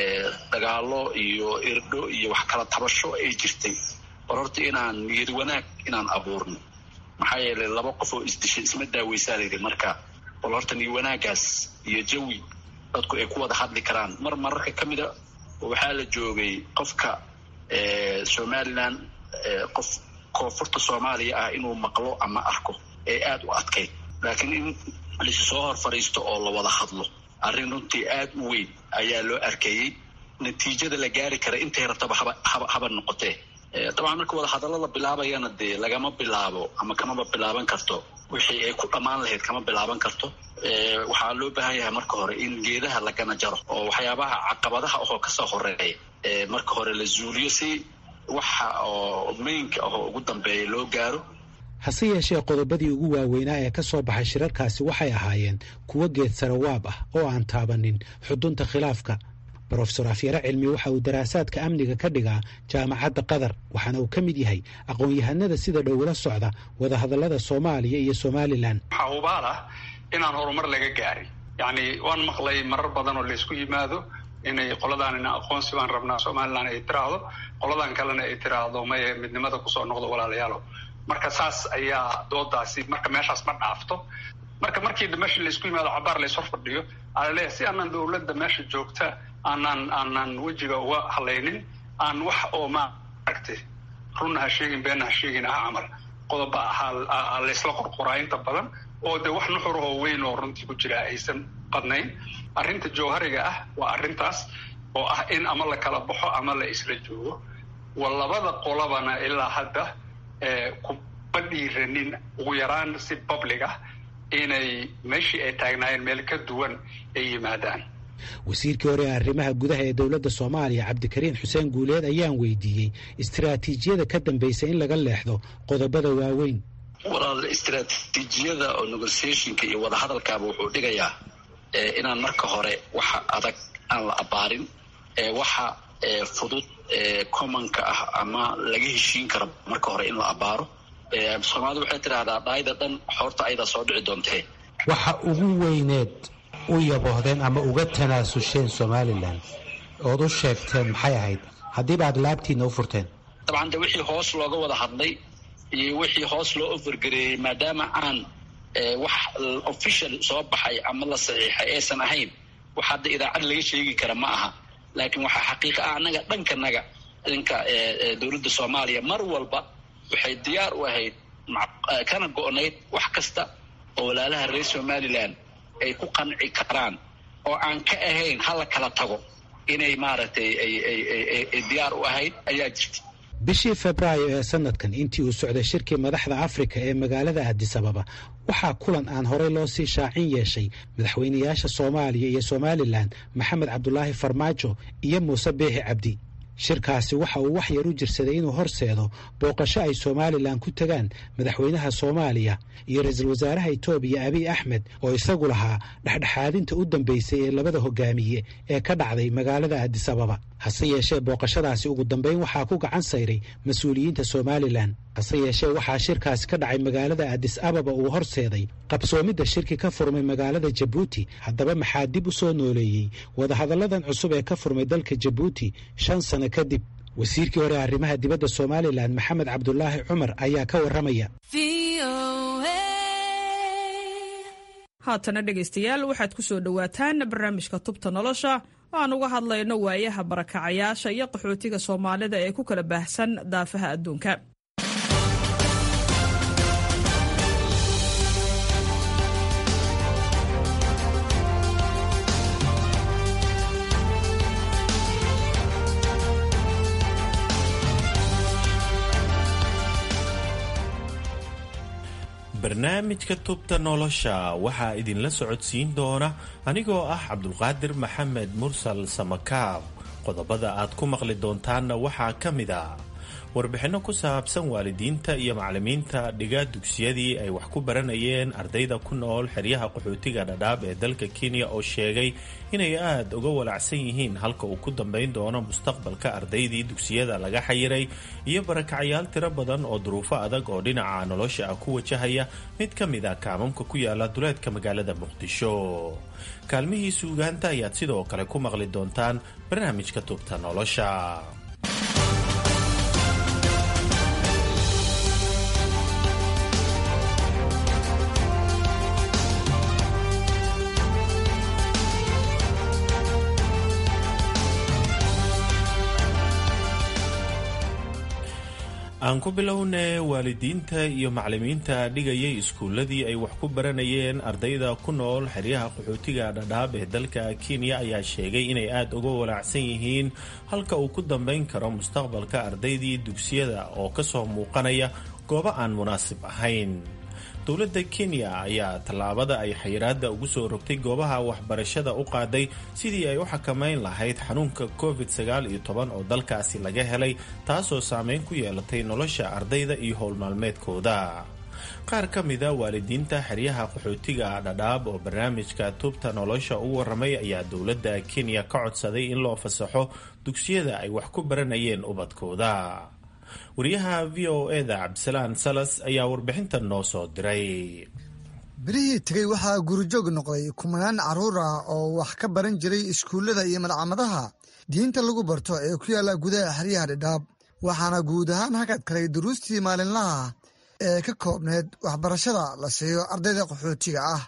dagaalo iyo irdho iyo wax kala tabasho ay jirtay bal horta inaan niyad wanaag inaan abuurno maxaa yeelay laba qof oo isdishay isma daaweysaa layidhi marka bal horta niyad wanaagaas iyo jawi dadku ay ku wada hadli karaan mar mararka ka mida waxaa la joogay qofka somalilan qof koonfurta soomaaliya ah inuu maqlo ama arko ee aada u adkayd laakiin in laisu soo hor fadhiisto oo la wada hadlo arrin runtii aada u weyn ayaa loo arkayey natiijada la gaari kara intay rabtaba haba haba haba noqotee dabcan marka wada hadallo la bilaabayana dee lagama bilaabo ama kamaba bilaaban karto wixii ay ku dhammaan lahayd kama bilaaban karto waxaa loo baahan yahay marka hore in geedaha lagana jaro oo waxyaabaha caqabadaha ahoo kasoo horeeya marka hore la zuuliyo si waxa oo mainka ahoo ugu dambeeya loo gaaro hase yeeshee qodobadii ugu waaweynaa ee ka soo baxay shirarkaasi waxay ahaayeen kuwo geed sarawaab ah oo aan taabanin xudunta khilaafka brofesor afyare cilmi waxa uu daraasaadka amniga ka dhigaa jaamacadda qatar waxaana uu ka mid yahay aqoon-yahanada sida dhowla socda wadahadallada soomaaliya iyo somalilan waxaa hubaal ah inaan horumar laga gaarin yacni waan maqlay marar badan oo laysku yimaado inay qoladaanina aqoonsi baan rabnaa somalilan ay tiraahdo qoladan kalena ay tiraahdo maye midnimada kusoo noqdo walaalayaalo marka saas ayaa doodaasi marka meeshaas ma dhaafto marka markii meesha laysku yimaado cabaar lays hor fadhiyo alaleeyahay si aanan dowladda meesha joogta aanan aanan wejiga uga hadlaynin aan wax oo maaragtay runna ha sheegin beenna ha sheegin ah camal qodoba ahaa laysla qorqoraa inta badan oo dee wax nuxurahoo weyn oo runtii ku jira aysan qadnayn arrinta jawhariga ah waa arrintaas oo ah in ama la kala baxo ama la isla joogo wa labada qolabana ilaa hadda kuma dhiiranin ugu yaraan si public ah inay meeshii ay taagnaayeen meel ka duwan ay yimaadaan wasiirkii hore ee arrimaha gudaha ee dowladda soomaaliya cabdikariin xuseen guuleed ayaan weydiiyey istiraatiijiyada ka dambaysa in laga leexdo qodobada waaweyn walaal istiraatiijiyada oo negotiationka iyo wadahadalkaaba wuxuu dhigayaa inaan marka hore waxa adag aan la abaarin waxa fudud commonka ah ama laga heshiin karo marka hore in la abaaro soomaalida waxay tidhaahdaa dhaayda dhan xoorta ayadaa soo dhici doontee waxa ugu weyneed u yaboohdeen ama uga tanaasusheen somalilan ood u sheegteen maxay ahayd haddiiba aad laabtiina u furteen dabcan de wixii hoos looga wada hadlay iyo wixii hoos loo ofergareeyey maadaama aan wax official soo baxay ama la saxiixay aysan ahayn wax hadda idaacad laga sheegi kara ma aha laakiin waxaa xaqiiqa ah annaga dhankanaga dhanka dowladda soomaaliya mar walba waxay diyaar u ahayd kana go-nayd wax kasta oo walaalaha reer somalilan ay ku qanci karaan oo aan ka ahayn hala kala tago inay maaragtay ay diyaar u ahayd ayaa jirta bishii febraayo ee sanadkan intii uu socday shirkii madaxda afrika ee magaalada addisababa waxaa kulan aan horey loo sii shaacin yeeshay madaxweynayaasha soomaaliya iyo somalilan maxamed cabdulaahi farmaajo iyo muuse beehi cabdi shirkaasi waxa uu wax yar u jirsaday inuu horseedo booqasho ay somalilan ku tegaan madaxweynaha soomaaliya iyo ra-iisul wasaaraha etoobiya abiy axmed oo isagu lahaa dhexdhexaadinta u dambeysay ee labada hogaamiye ee ka dhacday magaalada addisababa hase yeeshee booqashadaasi ugu dambeyn waxaa ku gacan sayray mas-uuliyiinta somalilan hase yeeshee waxaa shirkaasi ka dhacay magaalada addis ababa uu horseeday qabsoomidda shirki ka furmay magaalada jabuuti haddaba maxaa dib u soo nooleeyey wadahadalladan cusub ee ka furmay dalka jabuuti shan sano kadib wasiirkii hore arrimaha dibadda somalilan maxamed cabdulaahi cumar ayaa ka warramaya haatana dhegaystayaal waxaad ku soo dhowaataan barnaamijka tubta nolosha oo aan uga hadlayno waayaha barakacayaasha iyo qaxootiga soomaalida ee ku kala baahsan daafaha adduunka barnaamijka tubta nolosha waxaa idinla socodsiin doona anigoo ah cabdulqaadir maxamed mursal samakaab qodobada aad ku maqli doontaanna waxaa ka mid a warbixinno ku saabsan waalidiinta iyo macallimiinta dhiga dugsiyadii ay wax ku baranayeen ardayda ku nool xeryaha qaxootiga dhadhaab ee dalka kenya oo sheegay inay aada uga walacsan yihiin halka uu ku dambayn doono mustaqbalka ardaydii dugsiyada laga xayiray iyo barakacyaal tiro badan oo duruufo adag oo dhinaca nolosha ah ku wajahaya mid ka mid a kaamamka ku yaala duleedka magaalada muqdisho kaalmihii suugaanta ayaad sidoo kale ku maqli doontaan barnaamijka tubta nolosha aan ku bilownay waalidiinta iyo macallimiinta dhigayay iskuulladii ay wax ku baranayeen ardayda ku nool xeryaha qaxootiga dhadhaab ee dalka kenya ayaa sheegay inay aada uga walaacsan yihiin halka uu ku dambayn karo mustaqbalka ardaydii dugsiyada oo kasoo muuqanaya goobo aan munaasib ahayn dowladda kenya ayaa tallaabada ay xayiraadda ugu soo rogtay goobaha waxbarashada u qaaday sidii ay u xakamayn lahayd xanuunka covid sagaal iyo toban oo dalkaasi laga helay taasoo saameyn ku yeelatay nolosha ardayda iyo howlmaalmeedkooda qaar ka mida waalidiinta xeryaha qaxootiga dhadhaab oo barnaamijka tubta nolosha u waramay ayaa dowladda kenya ka codsaday in loo fasaxo dugsiyada ay wax ku baranayeen ubadkooda wariyaha v o eda cabdisalaan salas ayaa warbixintan noo soo diray bilihii tegey waxaa gurijoog noqday kumanaan carruur ah oo wax ka baran jiray iskuullada iyo madcamadaha diinta lagu barto ee ku yaalla gudaha xeryaha dhidhaab waxaana guud ahaan hakad kalay duruustii maalinlaha ee ka koobneyd waxbarashada la siiyo ardayda qaxootiga ah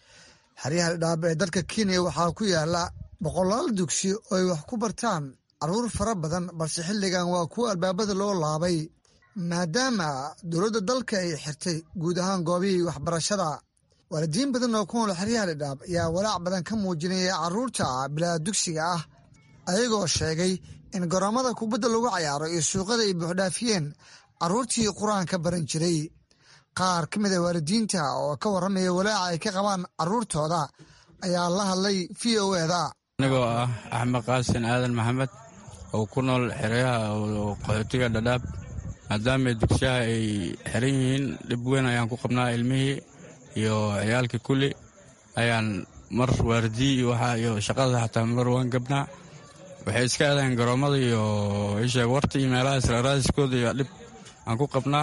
xeryaha dhidhaab ee dalka kenya waxaa ku yaalla boqolaal dugsi oo ay wax ku bartaan carruur fara badan balse xilligan waa kuwa albaabada loo laabay maadaama dowladda dalka ay xirtay guud ahaan goobihii waxbarashada waalidiin badan oo ku nool xeryaha dhidhaab ayaa walaac badan ka muujinaya carruurta bilaa dugsiga ah ayagoo sheegay in garoomada kubadda lagu cayaaro iyo suuqada ay buuxdhaafiyeen carruurtii qur-aanka baran jiray qaar ka mid a waalidiinta oo ka warramaya walaaca ay ka qabaan carruurtooda ayaa la hadlay v o eda anigoo ah axmed qaasin aadan maxamed oo ku nool xeryaha qaxootiga dhadhaab maadaama dugsiyaha ay xiran yihiin dhib weyn ayaan ku qabnaa ilmihii iyo ciyaalkii kulli ayaan mar waardiyi iyo waxa iyo shaqada xataa mar waan gabnaa waxay iska aadaan garoommada iyo isheeg warta iyo meelaha israaraadiskooda iyo dhib aan ku qabnaa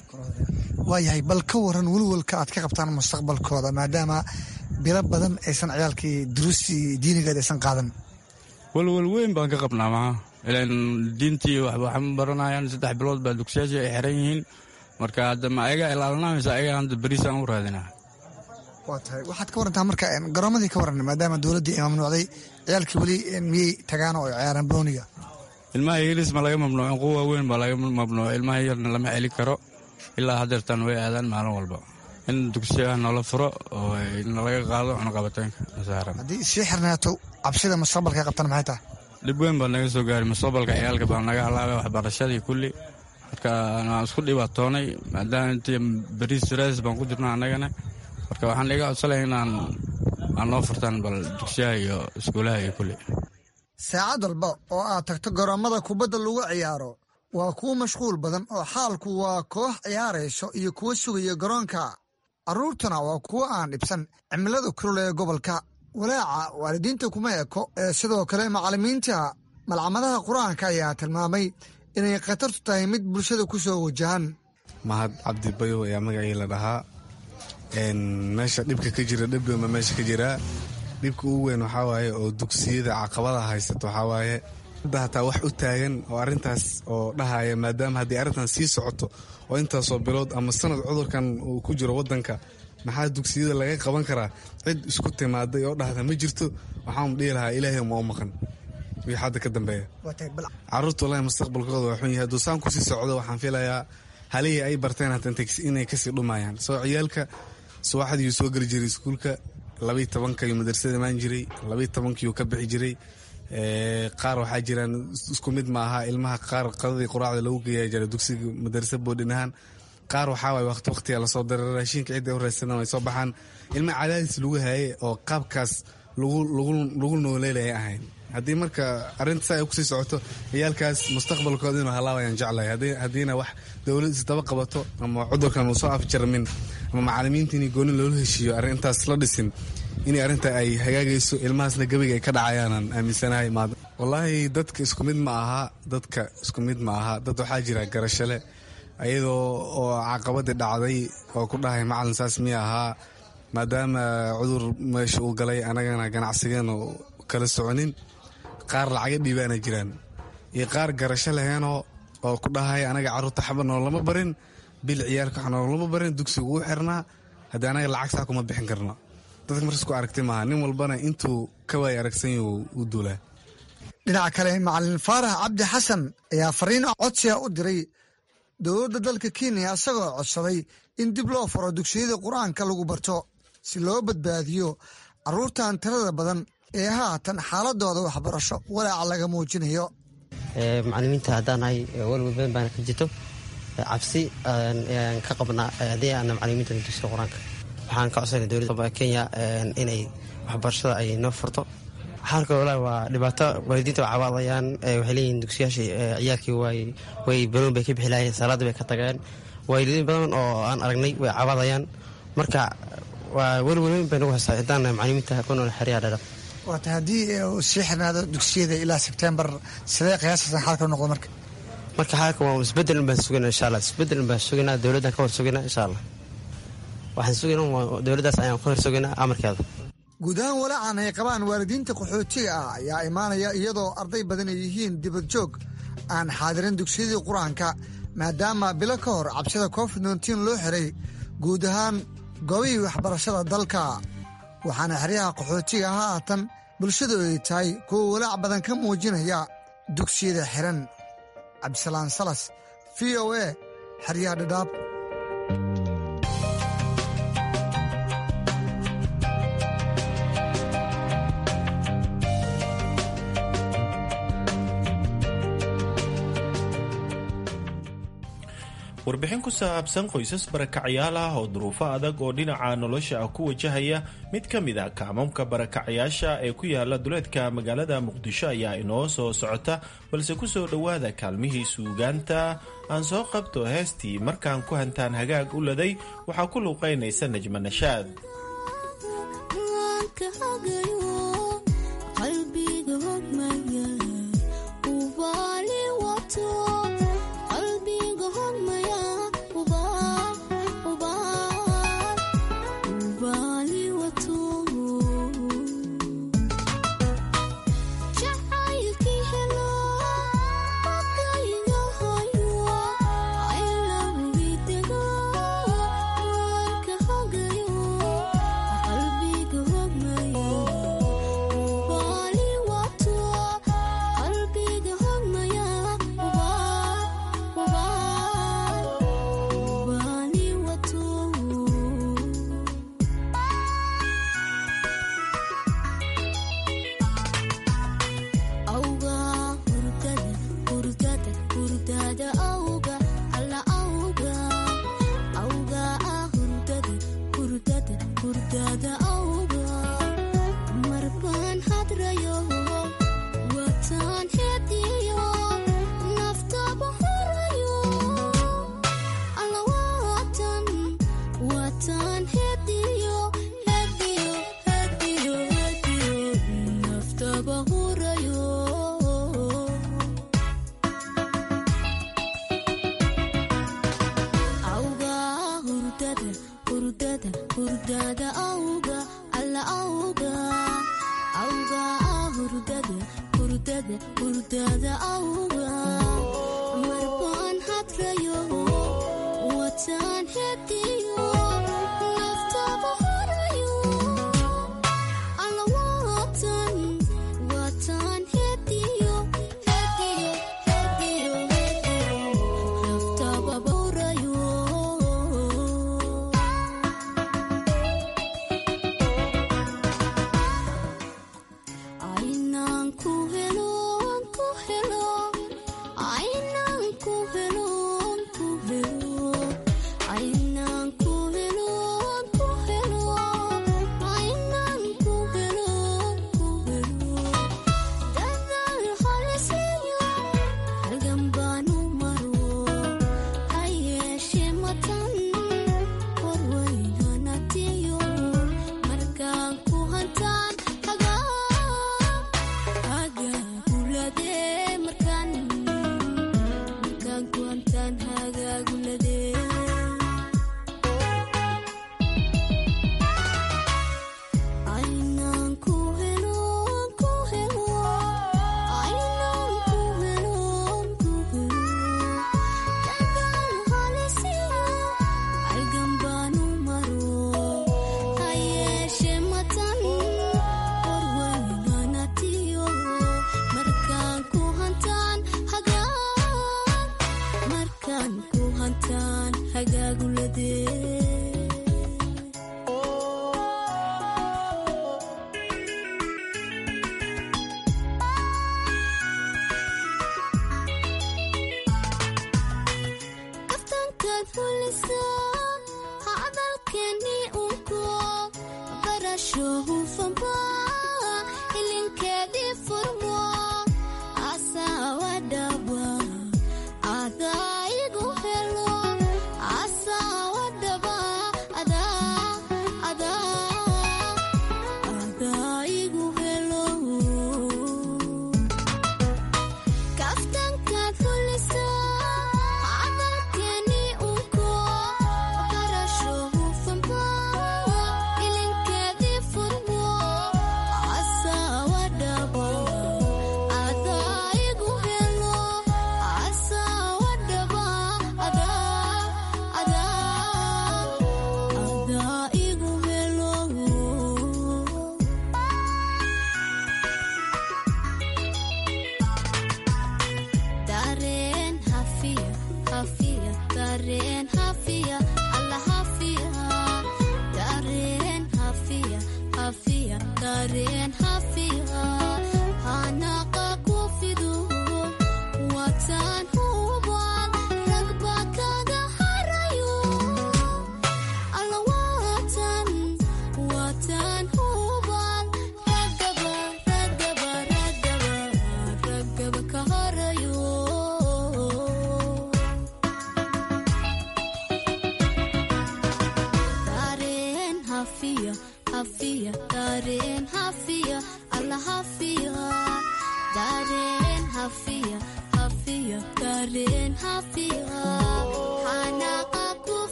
waayahay bal ka waran welwelka aad ka qabtaan mustaqbalkooda maadaama bilo badan aysan ciyaalkii duruustii diinigeed aysan qaadan welwel weyn baan ka qabnaa maha ilan diintii waxba ma baranayaan saddex bilood baa dugsiyaashii ay xiran yihiin marka hadda ma ayagaa ilaalinaysa ayagaa hadda beriisaan u raadinaa waa tahay waxaad ka warantaa marka garoomadii ka waran maadaama dowladdii ay mamnuucday ciyaalkii weli miyey tagaan oo ay ciyaaraan booniga ilmaha ingiliis ma laga mamnuucin kuwa waaweyn baa laga mamnuuc ilmaha yarna lama celi karo ilaa haddeertaan way aadaan maalin walba in dugsiyaha noola furo oo nalaga qaado cunaqabataynka saaran haddii sii xirnaato cabsida mustaqbalka qabtan maxay tahay dhib weyn baa naga soo gaaray mustaqbalka ciyaalka baa naga halaabay waxbarashadii kulli marka aan isku dhibaatoonay maadaama intii beriis raas baan ku jirna annagana marka waxaan iga codsanaya inaan aan noo furtaan bal dugsiyaha iyo iskuulaha iyo kulli saacad walba oo aad tagto garoomada kubadda lagu ciyaaro waa kuwo mashquul badan oo xaalku waa koox ciyaarayso iyo kuwo sugaya garoonka carruurtuna waa kuwo aan dhibsan cimilada kulul ee gobolka walaaca waalidiinta kuma eko ee sidoo kale macallimiinta malcamadaha qur-aanka ayaa tilmaamay inay khatartu tahay mid bulshada ku soo wajahan mahad cabdi bayow ayaa magacii la dhahaa meesha dhibka ka jira dhibweyma meesha ka jiraa dhibka ugu weyn waxaa waaye oo dugsiyada caqabada haysato waxaa waaye hadda hataa wax u taagan oo arrintaas oo dhahaya maadaama haddii arrintan sii socoto oo intaasoo bilood ama sanad cudurkan uu ku jiro waddanka maxaa dugsiyada laga qaban karaa cid isku timaaday oo dhahda ma jirto waxaan dhihi lahaa ilaahay ma u maqan wixii hadda ka dambeeya carruurta wallahi mustaqbalkooda waa xun yahay hadduu saan kusii socdo waxaan filayaa halihii ay barteen hata inay kasii dhumayaan soo ciyaalka subaxdiiyuu soo geli jiray iskuulka labayi tobankayuu madrasada imaan jiray labayi tobankiyuu ka bixi jiray qaar waxaa jiraan isku mid ma aha ilmaha qaar qadadii quraacda lagu geeya jira dugsiga madarasa boodhin ahaan qaar waxaa waay waqti waqtiga lasoo dara raashinka cidda u raadsadan way soo baxaan ilmaha cadaadis lagu hayay oo qaabkaas lagu nooleelaya ahayn haddii marka arrinta saa ay kusii socoto ciyaalkaas mustaqbalkooda inuu halaabayaan jeclahay haddiina wax dowlad isdaba qabato ama cudurkan uu soo afjarmin ama macalimiinta inay gooni loola heshiiyo arrintaas la dhisin inay arrinta ay hagaagayso ilmahaasna gabayga ay ka dhacayaanaan aaminsanahay wallaahi dadka isku mid ma aha dadka isku mid ma aha dad waxaa jira garashale ayadoo oo caqabadii dhacday oo ku dhahay macalin saas miya ahaa maadaama cudur meesha uu galay anagana ganacsigeena kala soconin qaar lacaga dhiibaana jiraan iyo qaar garasho laheenoo oo ku dhahay anaga carruurta xaba noolama barin bil ciyaalka wax noolama barin dugsigu u xirnaa haddii anaga lacag saa kuma bixin karno dadka markas ku aragti maaha nin walbana intuu ka waay aragsanyo u duulaa dhinaca kale macalin faarax cabdi xasan ayaa fariin codsiga u diray dowladda dalka kenya isagoo codsaday in dib loo furo dugsiyada qur-aanka lagu barto si loo badbaadiyo carruurtan tirada badan ee haatan xaaladooda waxbarasho walaaca laga muujinayo macalimiinta haddaanahay walwal badan baana ka jirto cabsi aan ka qabnaa haddii aana macalimiinta dugsiga qur-aanka waxaan ka codsanay dowladda kenya inay waxbarashada ay noo furto xaalka walahi waa dhibaato waalidiinta waa cawaadayaan waxay leeyihiin dugsiyaashii ciyaalkii way baroon bay ka bixi lahayen salaada bay ka tageen waalidiin badan oo aan aragnay way cawaadayaan marka waa welwelweyn bay nagu haysaa haddaan macalimiinta ku nool xeryaha dhadhab waata haddii uu sii xirnaado dugsiyada ilaa sebtembar sidee qiyaasaysan xaalka noqdo marka marka xaalka waa isbedel baan sugana insha allah isbedel baan sugaynaa dowladdan ka hor sugaynaa insha allah waxaan sugaynaa dowladdaas ayaan ka hor sugaynaa amarkeeda guud ahaan walaacan ay qabaan waalidiinta qaxootiga ah ayaa imaanaya iyadoo arday badan ay yihiin dibad joog aan xaadirin dugsiyadii qur-aanka maadaama bilo ka hor cabsida covid nteen loo xiray guud ahaan goobihii waxbarashada dalka waxaana xeryaha qaxootiga haatan bulshadu ay tahay kuwa walaac badan ka muujinaya dugsiyada xiran cabdisalaan salas v o a xeryaha dhadhaab warbixin ku saabsan qoysas barakacyaal ah oo duruufo adag oo dhinaca nolosha ah ku wajahaya mid ka mid a kaamamka barakacyaasha ee ku yaala duleedka magaalada muqdisho ayaa inoo soo socota balse ku soo dhowaada kaalmihii suugaanta aan soo qabto heestii markaan ku hantaan hagaag u laday waxaa ku luuqaynaysa najma nashaad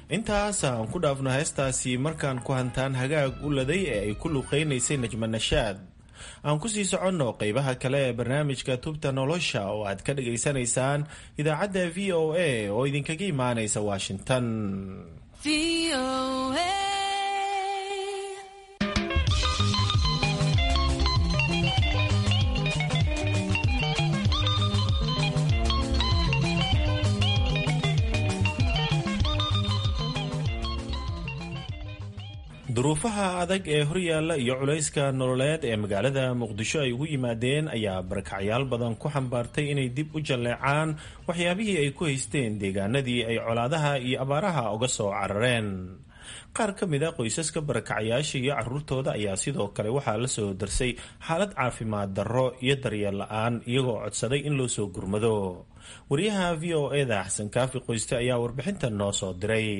intaas aan ku dhaafno heestaasi markaan ku hantaan hagaag u laday ee ay ku luqaynaysay najma nashaad aan ku sii soconno qeybaha kale ee barnaamijka tubta nolosha oo aad ka dhagaysanaysaan idaacadda v o a oo idinkaga imaanaysa washington duruufaha adag ee horyaalla iyo culayska nololeed ee magaalada muqdisho ay ugu yimaadeen ayaa barakacyaal badan ku xambaartay inay dib u jalleecaan waxyaabihii ay ku haysteen deegaanadii ay colaadaha iyo abaaraha uga soo carareen qaar ka mid a qoysaska barakacyaasha iyo caruurtooda ayaa sidoo kale waxaa la soo darsay xaalad caafimaad darro iyo daryeel la-aan iyagoo codsaday in loo soo gurmado wariyaha v o eda xasan kaafi qoyste ayaa warbixintan noo soo diray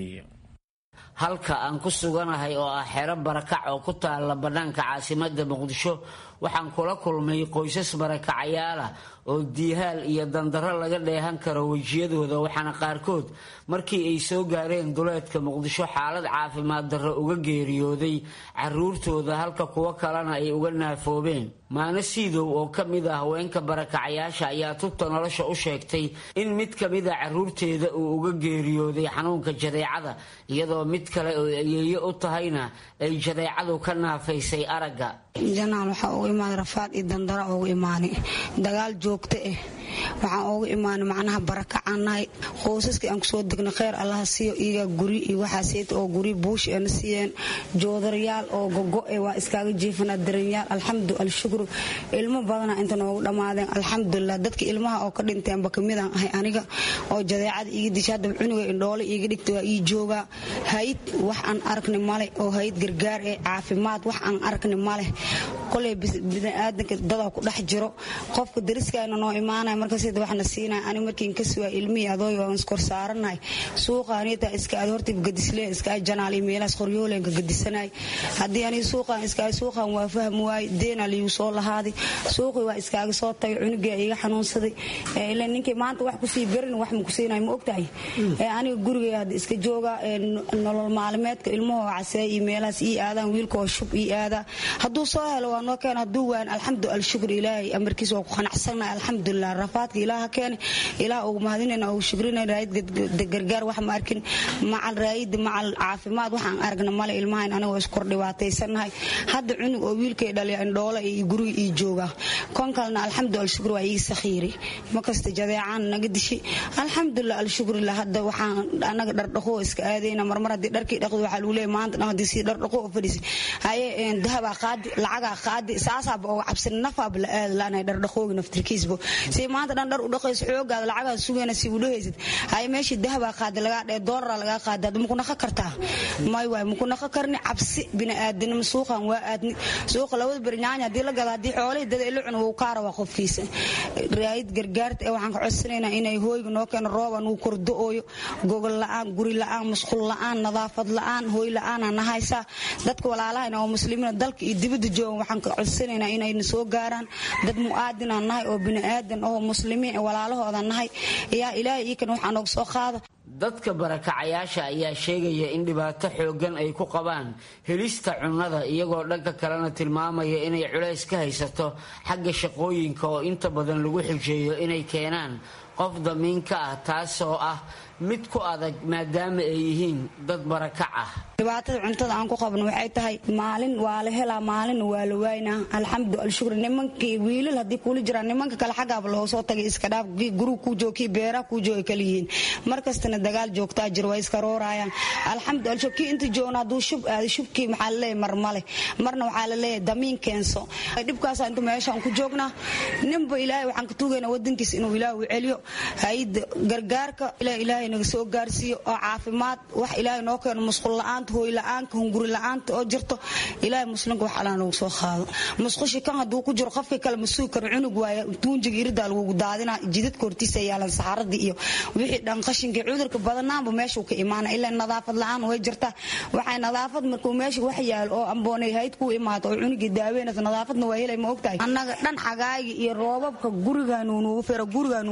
halka aan ku suganahay oo ah xero barakac oo ku taalla bannaanka caasimadda muqdisho waxaan kula kulmay qoysas barakacayaal ah oo diihaal iyo dandarro laga dheehan karo wejiyadooda waxaana qaarkood markii ay soo gaareen duleedka muqdisho xaalad caafimaad darro uga geeriyooday caruurtooda halka kuwo kalena ay uga naafoobeen maano siidow oo ka mid ah haweenka barakacayaasha ayaa tubta nolosha u sheegtay in mid ka mid a caruurteeda uu uga geeriyooday xanuunka jadeecada iyadoo mid kale oo ayeeyo u tahayna ay jadeecadu ka naafaysay aragga janaal waxaa ugu imaanay rafaad iyo dandara ugu imaanay dagaal joogto ah waxaan ugu imaanay macnaha barakacaan nahay qoysaskii aan kusoo degnay kheyr allaha siiyo iyaga guri iyo waxaaseet oo guri buush eena siiyeen joodarayaal oo gogo-e waa iskaaga jiifanaa daranyaal alxamdu alshukru ilmo badana inta noogu dhammaadeen alxamdulilah dadka ilmaha oo ka dhinteenba kamidaan ahay aniga oo jadeecada iiga disha haddaba cunuga indhoole iiga dhigta waa ii joogaa hayid wax aan arkni male oo hayid gargaar ee caafimaad wax aan arkni male koley biniaadanka dadaa ku dhex jiro qofka dariskaana noo imaanaya markaasda waxna siinaya ani markiin ka sugaa ilmihii adooy waan iskor saaranahay suuqaanitaa iska aad horta gadisle iska janaal iyo meelahaas qoryoolenka gadisanay haddii ani suuqaan iska suuqaan waa fahmi waaye deena liigu soo lahaaday suuqii waa iskaaga soo tagay cunugii iga xanuunsaday ila ninkii maanta wax kusii berin wax ma kusiinay ma ogtahay aniga gurigay hadda iska jooga nolol maalimeedka ilmahoo casee iyo meelahaas ii aadaan wiilkaoo shub ii aadaa hadduu soo helo waa noo keena hadduu waan alxamdu alshukr ilaahay amarkiis waa ku qanacsannahay alxamdulilah rafaadka ilaaha keene ilaah ugu mahadinayna ugu shukrina raayid gargaar wax ma arkin macal raayid macal caafimaad waxaan aragna male ilmahayn aniga waa iskor dhibaataysannahay hadda cunug oo wiilkay dhaliya indhoole iyo guriga ii jooga kon kalena alxamdu alshukr waa ii sakhiiri makasta jadeecaan naga dishi alxamdulilah alshukrillah hadda waxaan anaga dhardhaqoo iska aadayna marmar haddii dharkii dhaqdo waxaa lagu leeyahay maanta dhan haddii si dhardhaqo oo fadhiisay haye dahabaa qaadi lacagaa qaadi saasaaba oo cabsan nafaaba la aada laanahay dhardhaqoogi naftirkiisba si maanta dhan dhar u dhaqayso xoogaada lacagaa sugayna si u dhahaysid haye meeshii dahabaa qaadi lagaa dhee doolara lagaa qaadi hadda maku naqa kartaa may waay maku naqa karni cabsi bini'aadanimo suuqan waa aadni suuqa labada beri nyaanya haddii la gada haddii xoolihii dada ila cuna wuu kaara waa qofkiisa raayid gargaarta ee waxaan ka codsanaynaa inay hooyga noo keeno rooban wuu kordo-ooyo gogol la-aan guri la-aan musqul la-aan nadaafad la-aan hooy la-aanaa nahaysaa dadka walaalahayna oo muslimiina dalka iyo dibadda joogan waxaan ka codsanaynaa inayna soo gaaraan dad mu'aadinaan nahay oo bini'aadan oo muslimiin walaalahooda nahay yaa ilaahay iikan waxaa nooga soo qaada dadka barakacayaasha ayaa sheegaya in dhibaato xooggan ay ku qabaan helista cunnada iyagoo dhanka kalena tilmaamaya inay culays ka haysato xagga shaqooyinka oo inta badan lagu xujeeyo inay keenaan qof damiinka ah taasoo ah mid ku adag maadaama ay yihiin dad barakac ah dhibaatada cuntada aan ku qabno waxay tahay maalin waa la helaa maalinna waa la waaynaa alxamdu alshukr nimankii wiilal haddii kula jiraan nimanka kale xaggaaba loo soo tagay iska dhaaf gurug kuu joog kii beeraha kuu jooga kala yihiin markastana dagaal joogtaa jir waa iska roorayaan alxamdu alshukr kii inta joogna hadduu shub aaday shubkii maxaa la leeyahay mar male marna waxaa la leeyahay damiin keenso dhibkaasa inta meeshaan ku joognaa ninba ilaahay waxaan ka tuugaynaa wadankiisa inuu ilaah u celiyo hayda gargaarka ilaahay naga soo gaarsiiyo oo caafimaad wax ilaahay noo keeno musqul la-aanta hooy la-aanka hunguri la-aanta oo jirto ilaahay muslimka wax alaa nagu soo qaado musqushi kan hadduu ku jiro qofkii kale ma sugi karo cunug waaya tuunjiga iridaa lagugu daadinaa jidadka hortiisa yaalan saxaradii iyo wixii dhan qashinkii cudurka badanaanba meeshuu ka imaana ilaa nadaafad la-aan way jirtaa waxay nadaafad markuu meesha wax yaalo oo amboonay hayd ku imaato oo cunugii daaweynaysa nadaafadna waa helay ma ogtahay annaga dhan xagaayga iyo roobabka gurigaanuu nuugu fero gurigaanuu noogu dhex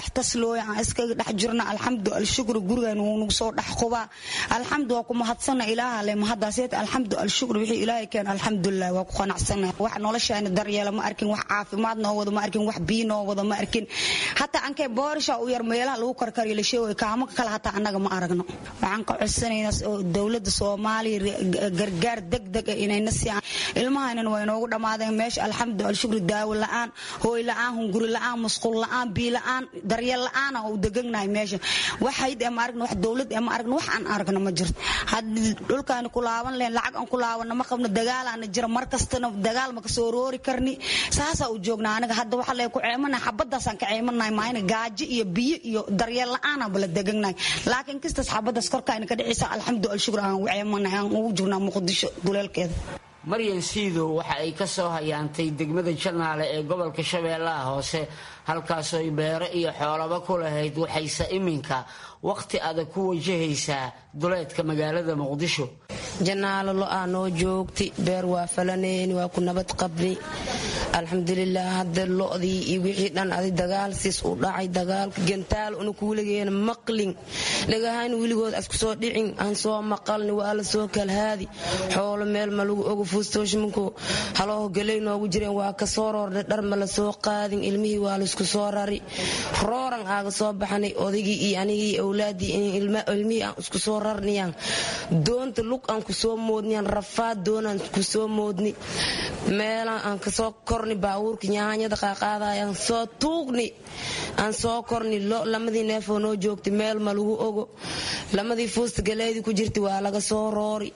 dhex taslooya aan iskaga dhex jirna alxamdu alshukru gurigan wuu nagu soo dhex qubaa alxamdu waa ku mahadsana ilaaha le mahadaaseet alxamdu alshukru wixii ilaahay keen alxamdulilah waa ku qanacsana wax noloshaani daryeela ma arkin wax caafimaad noo wada ma arkin wax biyo noo wada ma arkin hataa ankee boorisha u yar meelaha lagu karkariyo la sheegayo kaamo kale hataa annaga ma aragno waxaan ka codsanaynaa dowladda soomaaliya gargaar degdeg ah inayna siiyaan ilmahaynan waa inoogu dhammaadeen meesha alxamdu alshukru daawo la'aan hooy la'aan hunguri la'aan musqul la'aan biyo la'aan daryeel la'aana u degagnahay meesha wax hayd ee ma aragno wax dowlad ee ma aragno wax aan aragno ma jirto haddii dhulkaani ku laaban lehen lacag aan ku laabanno ma qabno dagaalaana jira mar kastana dagaal ma kasoo roori karni saasaa u joognaa aniga hadda waxa lee ku ceemanahay xabadaasaan ka ceemanahay maayna gaajo iyo biyo iyo daryeel la'aana bala degagnahay laakiin kistas xabadaas korkaayna ka dhicisa alxamdu alshukr aan u ceemanahay aan ugu jirnaa muqdisho duleelkeeda maryan siidow waxa ay ka soo hayaantay degmada janaale ee gobolka shabeellaha hoose halkaasooy beero iyo xoolaba ku lahayd waxayse iminka wakhti adag ku wajahaysaa duleedka magaalada muqdisho janaalo lo-aa noo joogti beer waa falanayni waa ku nabad qabni alxamdulilah hadda lodii iyo wixii dhan adi dagaalsiis u dhacay dagaalka gantaal una kuuligeena maqlin dhagahayn weligood asku soo dhicin aan soo maqalni waa la soo kalhaadi xoolo meel ma lagu ogo fuustooshmanku halooho galey noogu jireen waa ka soo roorna dhar ma la soo qaadin ilmihii waa laisku soo rari rooran aaga soo baxnay odaygii iyo anigii awlaadii ilmihii aan isku soo rarniyaan doonta lug aan ku soo moodniyaan rafaad doonaan ku soo moodni meelaan aan kasoo korni baabuurka nyaanyada qaaqaadayaan soo tuugni aan soo korni lo lamadii neefoo noo joogtay meel ma lagu ogo lamadii fuusta galeedii ku jirta waa laga soo roori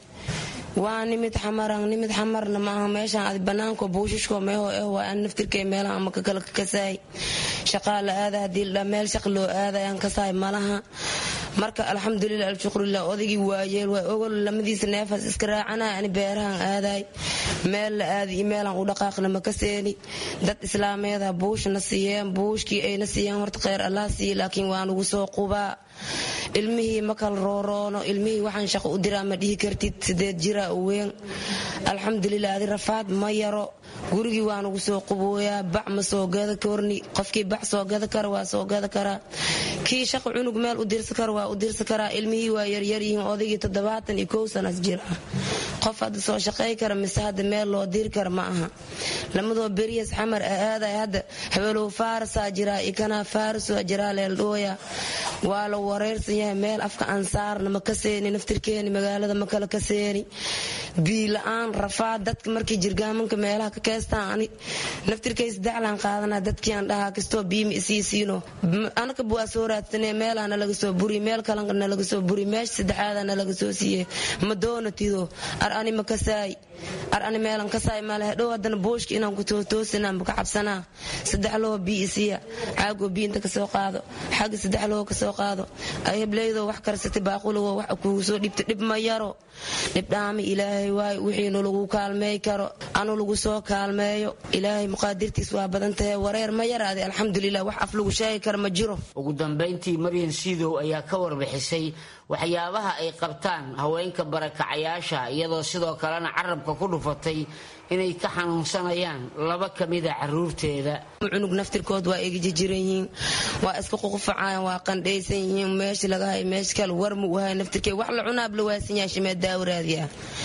waa nimid xamaran nimid xamarna maaha meeshaan adi banaanko buushishko meeho eh waa aan naftirkay meelaha ama kakala kasaay shaqaa la aada hadii la meel shaq loo aadayaan kasaay malaha marka alxamdulilah alshukrulilah odaygii waayeel waa ogol lamadiisa neefaas iska raacanaya ani beerahan aadaay meel la aadi iyo meelaan u dhaqaaqna ma ka seeni dad islaameeda buushna siiyeen buushkii ayna siiyeen horta kheyr allah siiye laakiin waa nugu soo qubaa ilmihii ma kala rooroono ilmihii waxaan shaqo u diraa ma dhihi kartid sideed jira u weyn alxamdulilah adi rafaad ma yaro gurigii waa nugu soo qubooyaa bac ma soo gada korni qofkii bac soo gada kara waa soo gada karaa kii shaqo cunug meel u dirsa kara waa u dirsa karaa ilmihii waa yaryaryihiin odaygii toddobaatan iyo kow sanas jira qof hadda soo shaqay kara mise hadda meel loo diri kara ma aha lamadoo beriyas xamar aaday hadda habeelow faarasaa jiraa ikanaa faarasoo jiraa leeldhooya waa la wareersan yahay meel afka aan saarna ma ka seeni naftirkeeni magaalada ma kala ka seeni biila-aan rafaad dadka markii jirgaamanka meelaha ka keestaan ani naftirkay saddexlaan qaadana dadkii aan dhahaa kastoo biima isiisiino anaka waa soo raadsanee meelaa nalaga soo buri meel kalena nalaga soo buri meesha saddexaada nalaga soo siiye ma doona tido ar ani ma kasaay ar ani meelan kasaay malehe dhow haddana booshka inaan ku tootoosinaa maka cabsanaa saddex loo bii isiya caagoo bii inta kasoo qaado xagga saddex loo kasoo qaado ay hebleydoo wax karsatay baaquligoo wax kugu soo dhibta dhib ma yaro dhibdhaami ilaahay waay wixiinu lagu kaalmeey karo anu lagu soo kaalmeeyo ilaahay muqaadirtiis waa badan tahay wareer ma yaraade alxamdulilah wax af lagu sheegi kara ma jiro ugu dambayntii maryan siidow ayaa ka warbixisay waxyaabaha ay qabtaan haweenka barakacayaasha iyadoo sidoo kalena carabka ku dhufatay inay ka xanuunsanayaan laba ka mida caruurteeda cunug naftirkood waa egijijiran yihiin waa iska ququfacayan waa qandhaysan yihiin meesha laga hay meesha kale war mu uhay naftirkee wax la cunaab la waasan yahay shimee daawaraadiya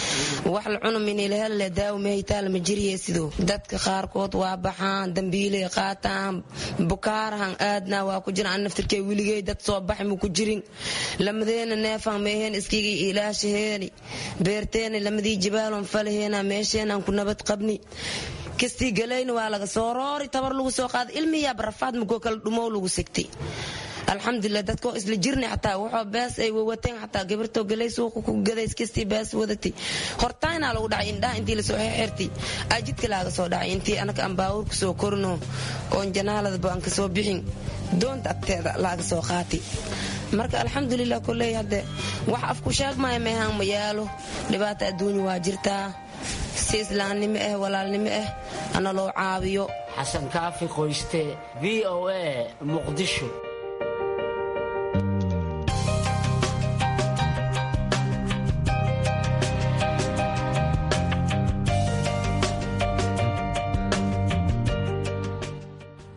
wax la cuna minilahelle daawo mehaytaala ma jiriye sidoo dadka qaarkood waa baxaan dambiilay qaataan bukaarahan aadnaa waa ku jiraan naftirkee weligey dad soo baxi mu ku jirin lamadeena neefan meeheen iskigii ilaashaheeni beerteena lamadii jibaalon falaheena meesheenaan ku nabad qabni kastii galayna waa laga soo roori tabar lagu soo qaada ilmiyaaba rafaad makoo kala dhumow lagu sigtay alxamdulilah dadkoo isla jirnay xataa waxoo bees ay wawateen xataa gabartoo galay suuqa ku gadays kastii bees wadatay hortaynaa lagu dhacay indhaha intii lasoo xeexirtay aa jidka laaga soo dhacay intii anaka aan baawur ku soo korino oon janaaladaba aan kasoo bixin doonta agteeda laaga soo qaatay marka alxamdulilah koley hadde wax afku sheegmaya meehaan ma yaalo dhibaata adduunya waa jirtaa si islaamnimo ah walaalnimo ah ana loo caabiyo xasan kaafi qoyste v o a muqdisho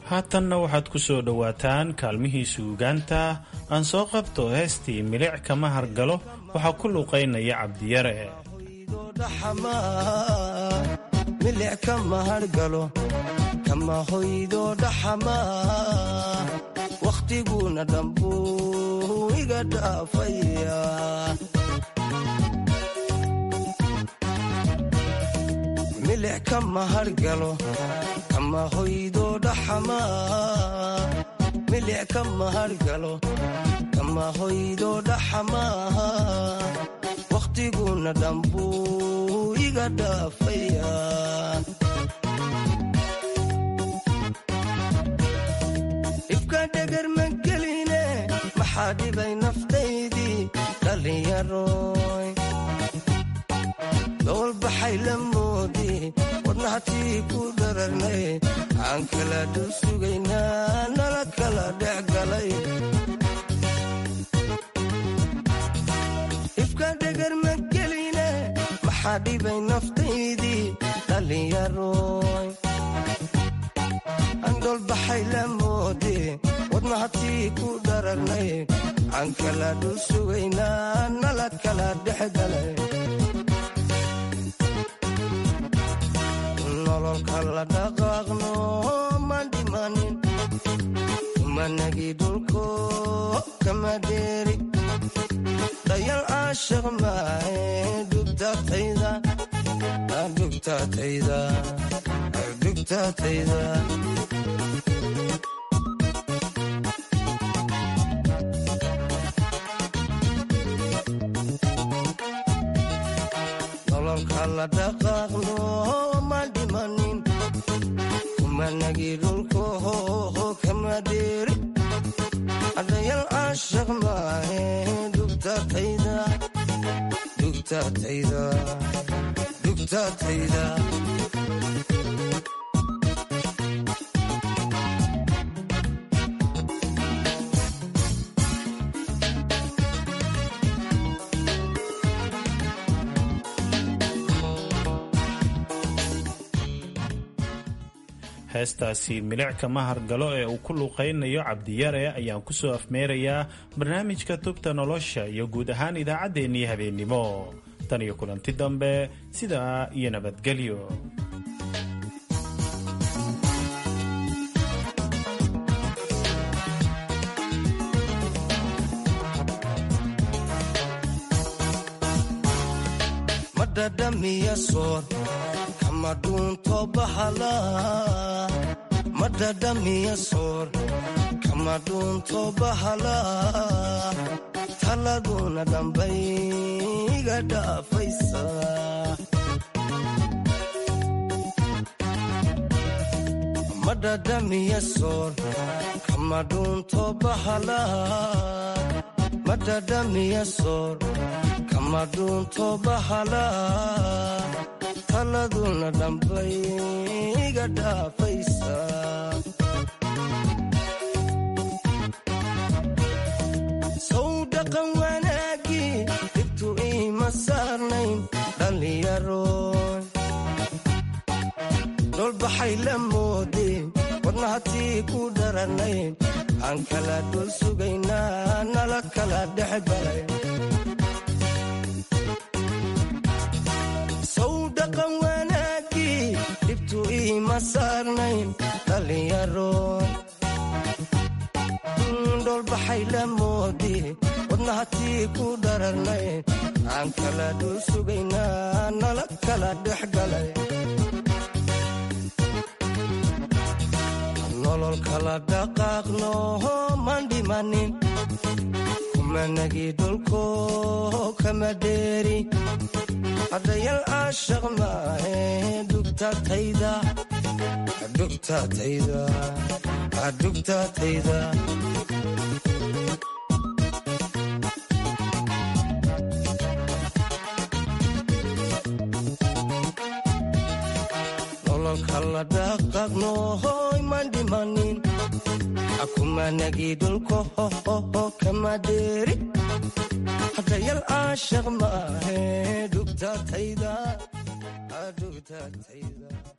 haatanna waxaad ku soo dhowaataan kaalmihii suugaanta aan soo qabto heestii milic kama hargalo waxaa ku luuqaynaya cabdiyare milic kama hargalo kama hoydo dhaxamaa wakhtiguna dhambuu iga dhaafaya milic kama hargalo kama hoydo dhaxamaa milic kama hargalo kama hoydo dhaxamaa wakhtiguna dhambuu iga dhaafaya ibka dhegar ma geline maxaa dhibay naftaydii dhallinyaroy dowlbaxay la moodi wadnahatii ku dhararnay aan kala dhul sugaynaa nala kala dhex galay ibka dhegar ma geline maxaa dhibay naftaydii dhallinyaroy andolbaxay la moodi wadnahatii ku dhararnay aan kala dhul sugaynaa nala kala dhex galay nololka la dhaqaaqno ma dhimanin kumanagi dhulko kama dheeri dayal caashaq maahe dhugtatayda dhugtatayda dhugtatayda nololka la dhaqaaqno ma dhimanin kumanagi dhulko kama dheeri adayal caashaq maahe dhugtatayda dhugtatayda dhugtatayda heestaasi milic kama hargalo ee uu ku luuqaynayo cabdiyare ayaan ku soo afmeerayaa barnaamijka tubta nolosha iyo guud ahaan idaacaddeenii habeennimo tan iyo kulanti dambe sidaa iyo nabadgelyo madhadhamiya soor kama dhuunto bahala madhadhamiya soor kama dhuunto bahala taladuna dhambay iga dhaafaysa madhadhamiya soor kama dhuunto bahala madhadhamiya soor kama dhuunto bahala taladuna dhambay iga dhaafaysa sow dhaqan wanaagii dhibtu iima saarnayn dhallinyaroy dholbaxay la moodeen wadnahatii ku dharanayn aan kala dhul sugaynaa nala kala dhex galay dhaqan wanaagii dhibtu iima saarnayn dhallinyaroy dholbaxay la moodi wadnahatii ku dhararnayn aan kala dhul sugaynaa nala kala dhex galay nolol kala dhaqaaqno man dhimanin kumanagi dhulko kama dheeri adayal caashaq maahe dhugtatayda dhugtatayda dhugtatayda nololka la dhaqaaqno hoy man dhimanin akumanagi dhulko hohoho kama dheeri hadayal caashaq maahe dhugtatayda dhugtatayda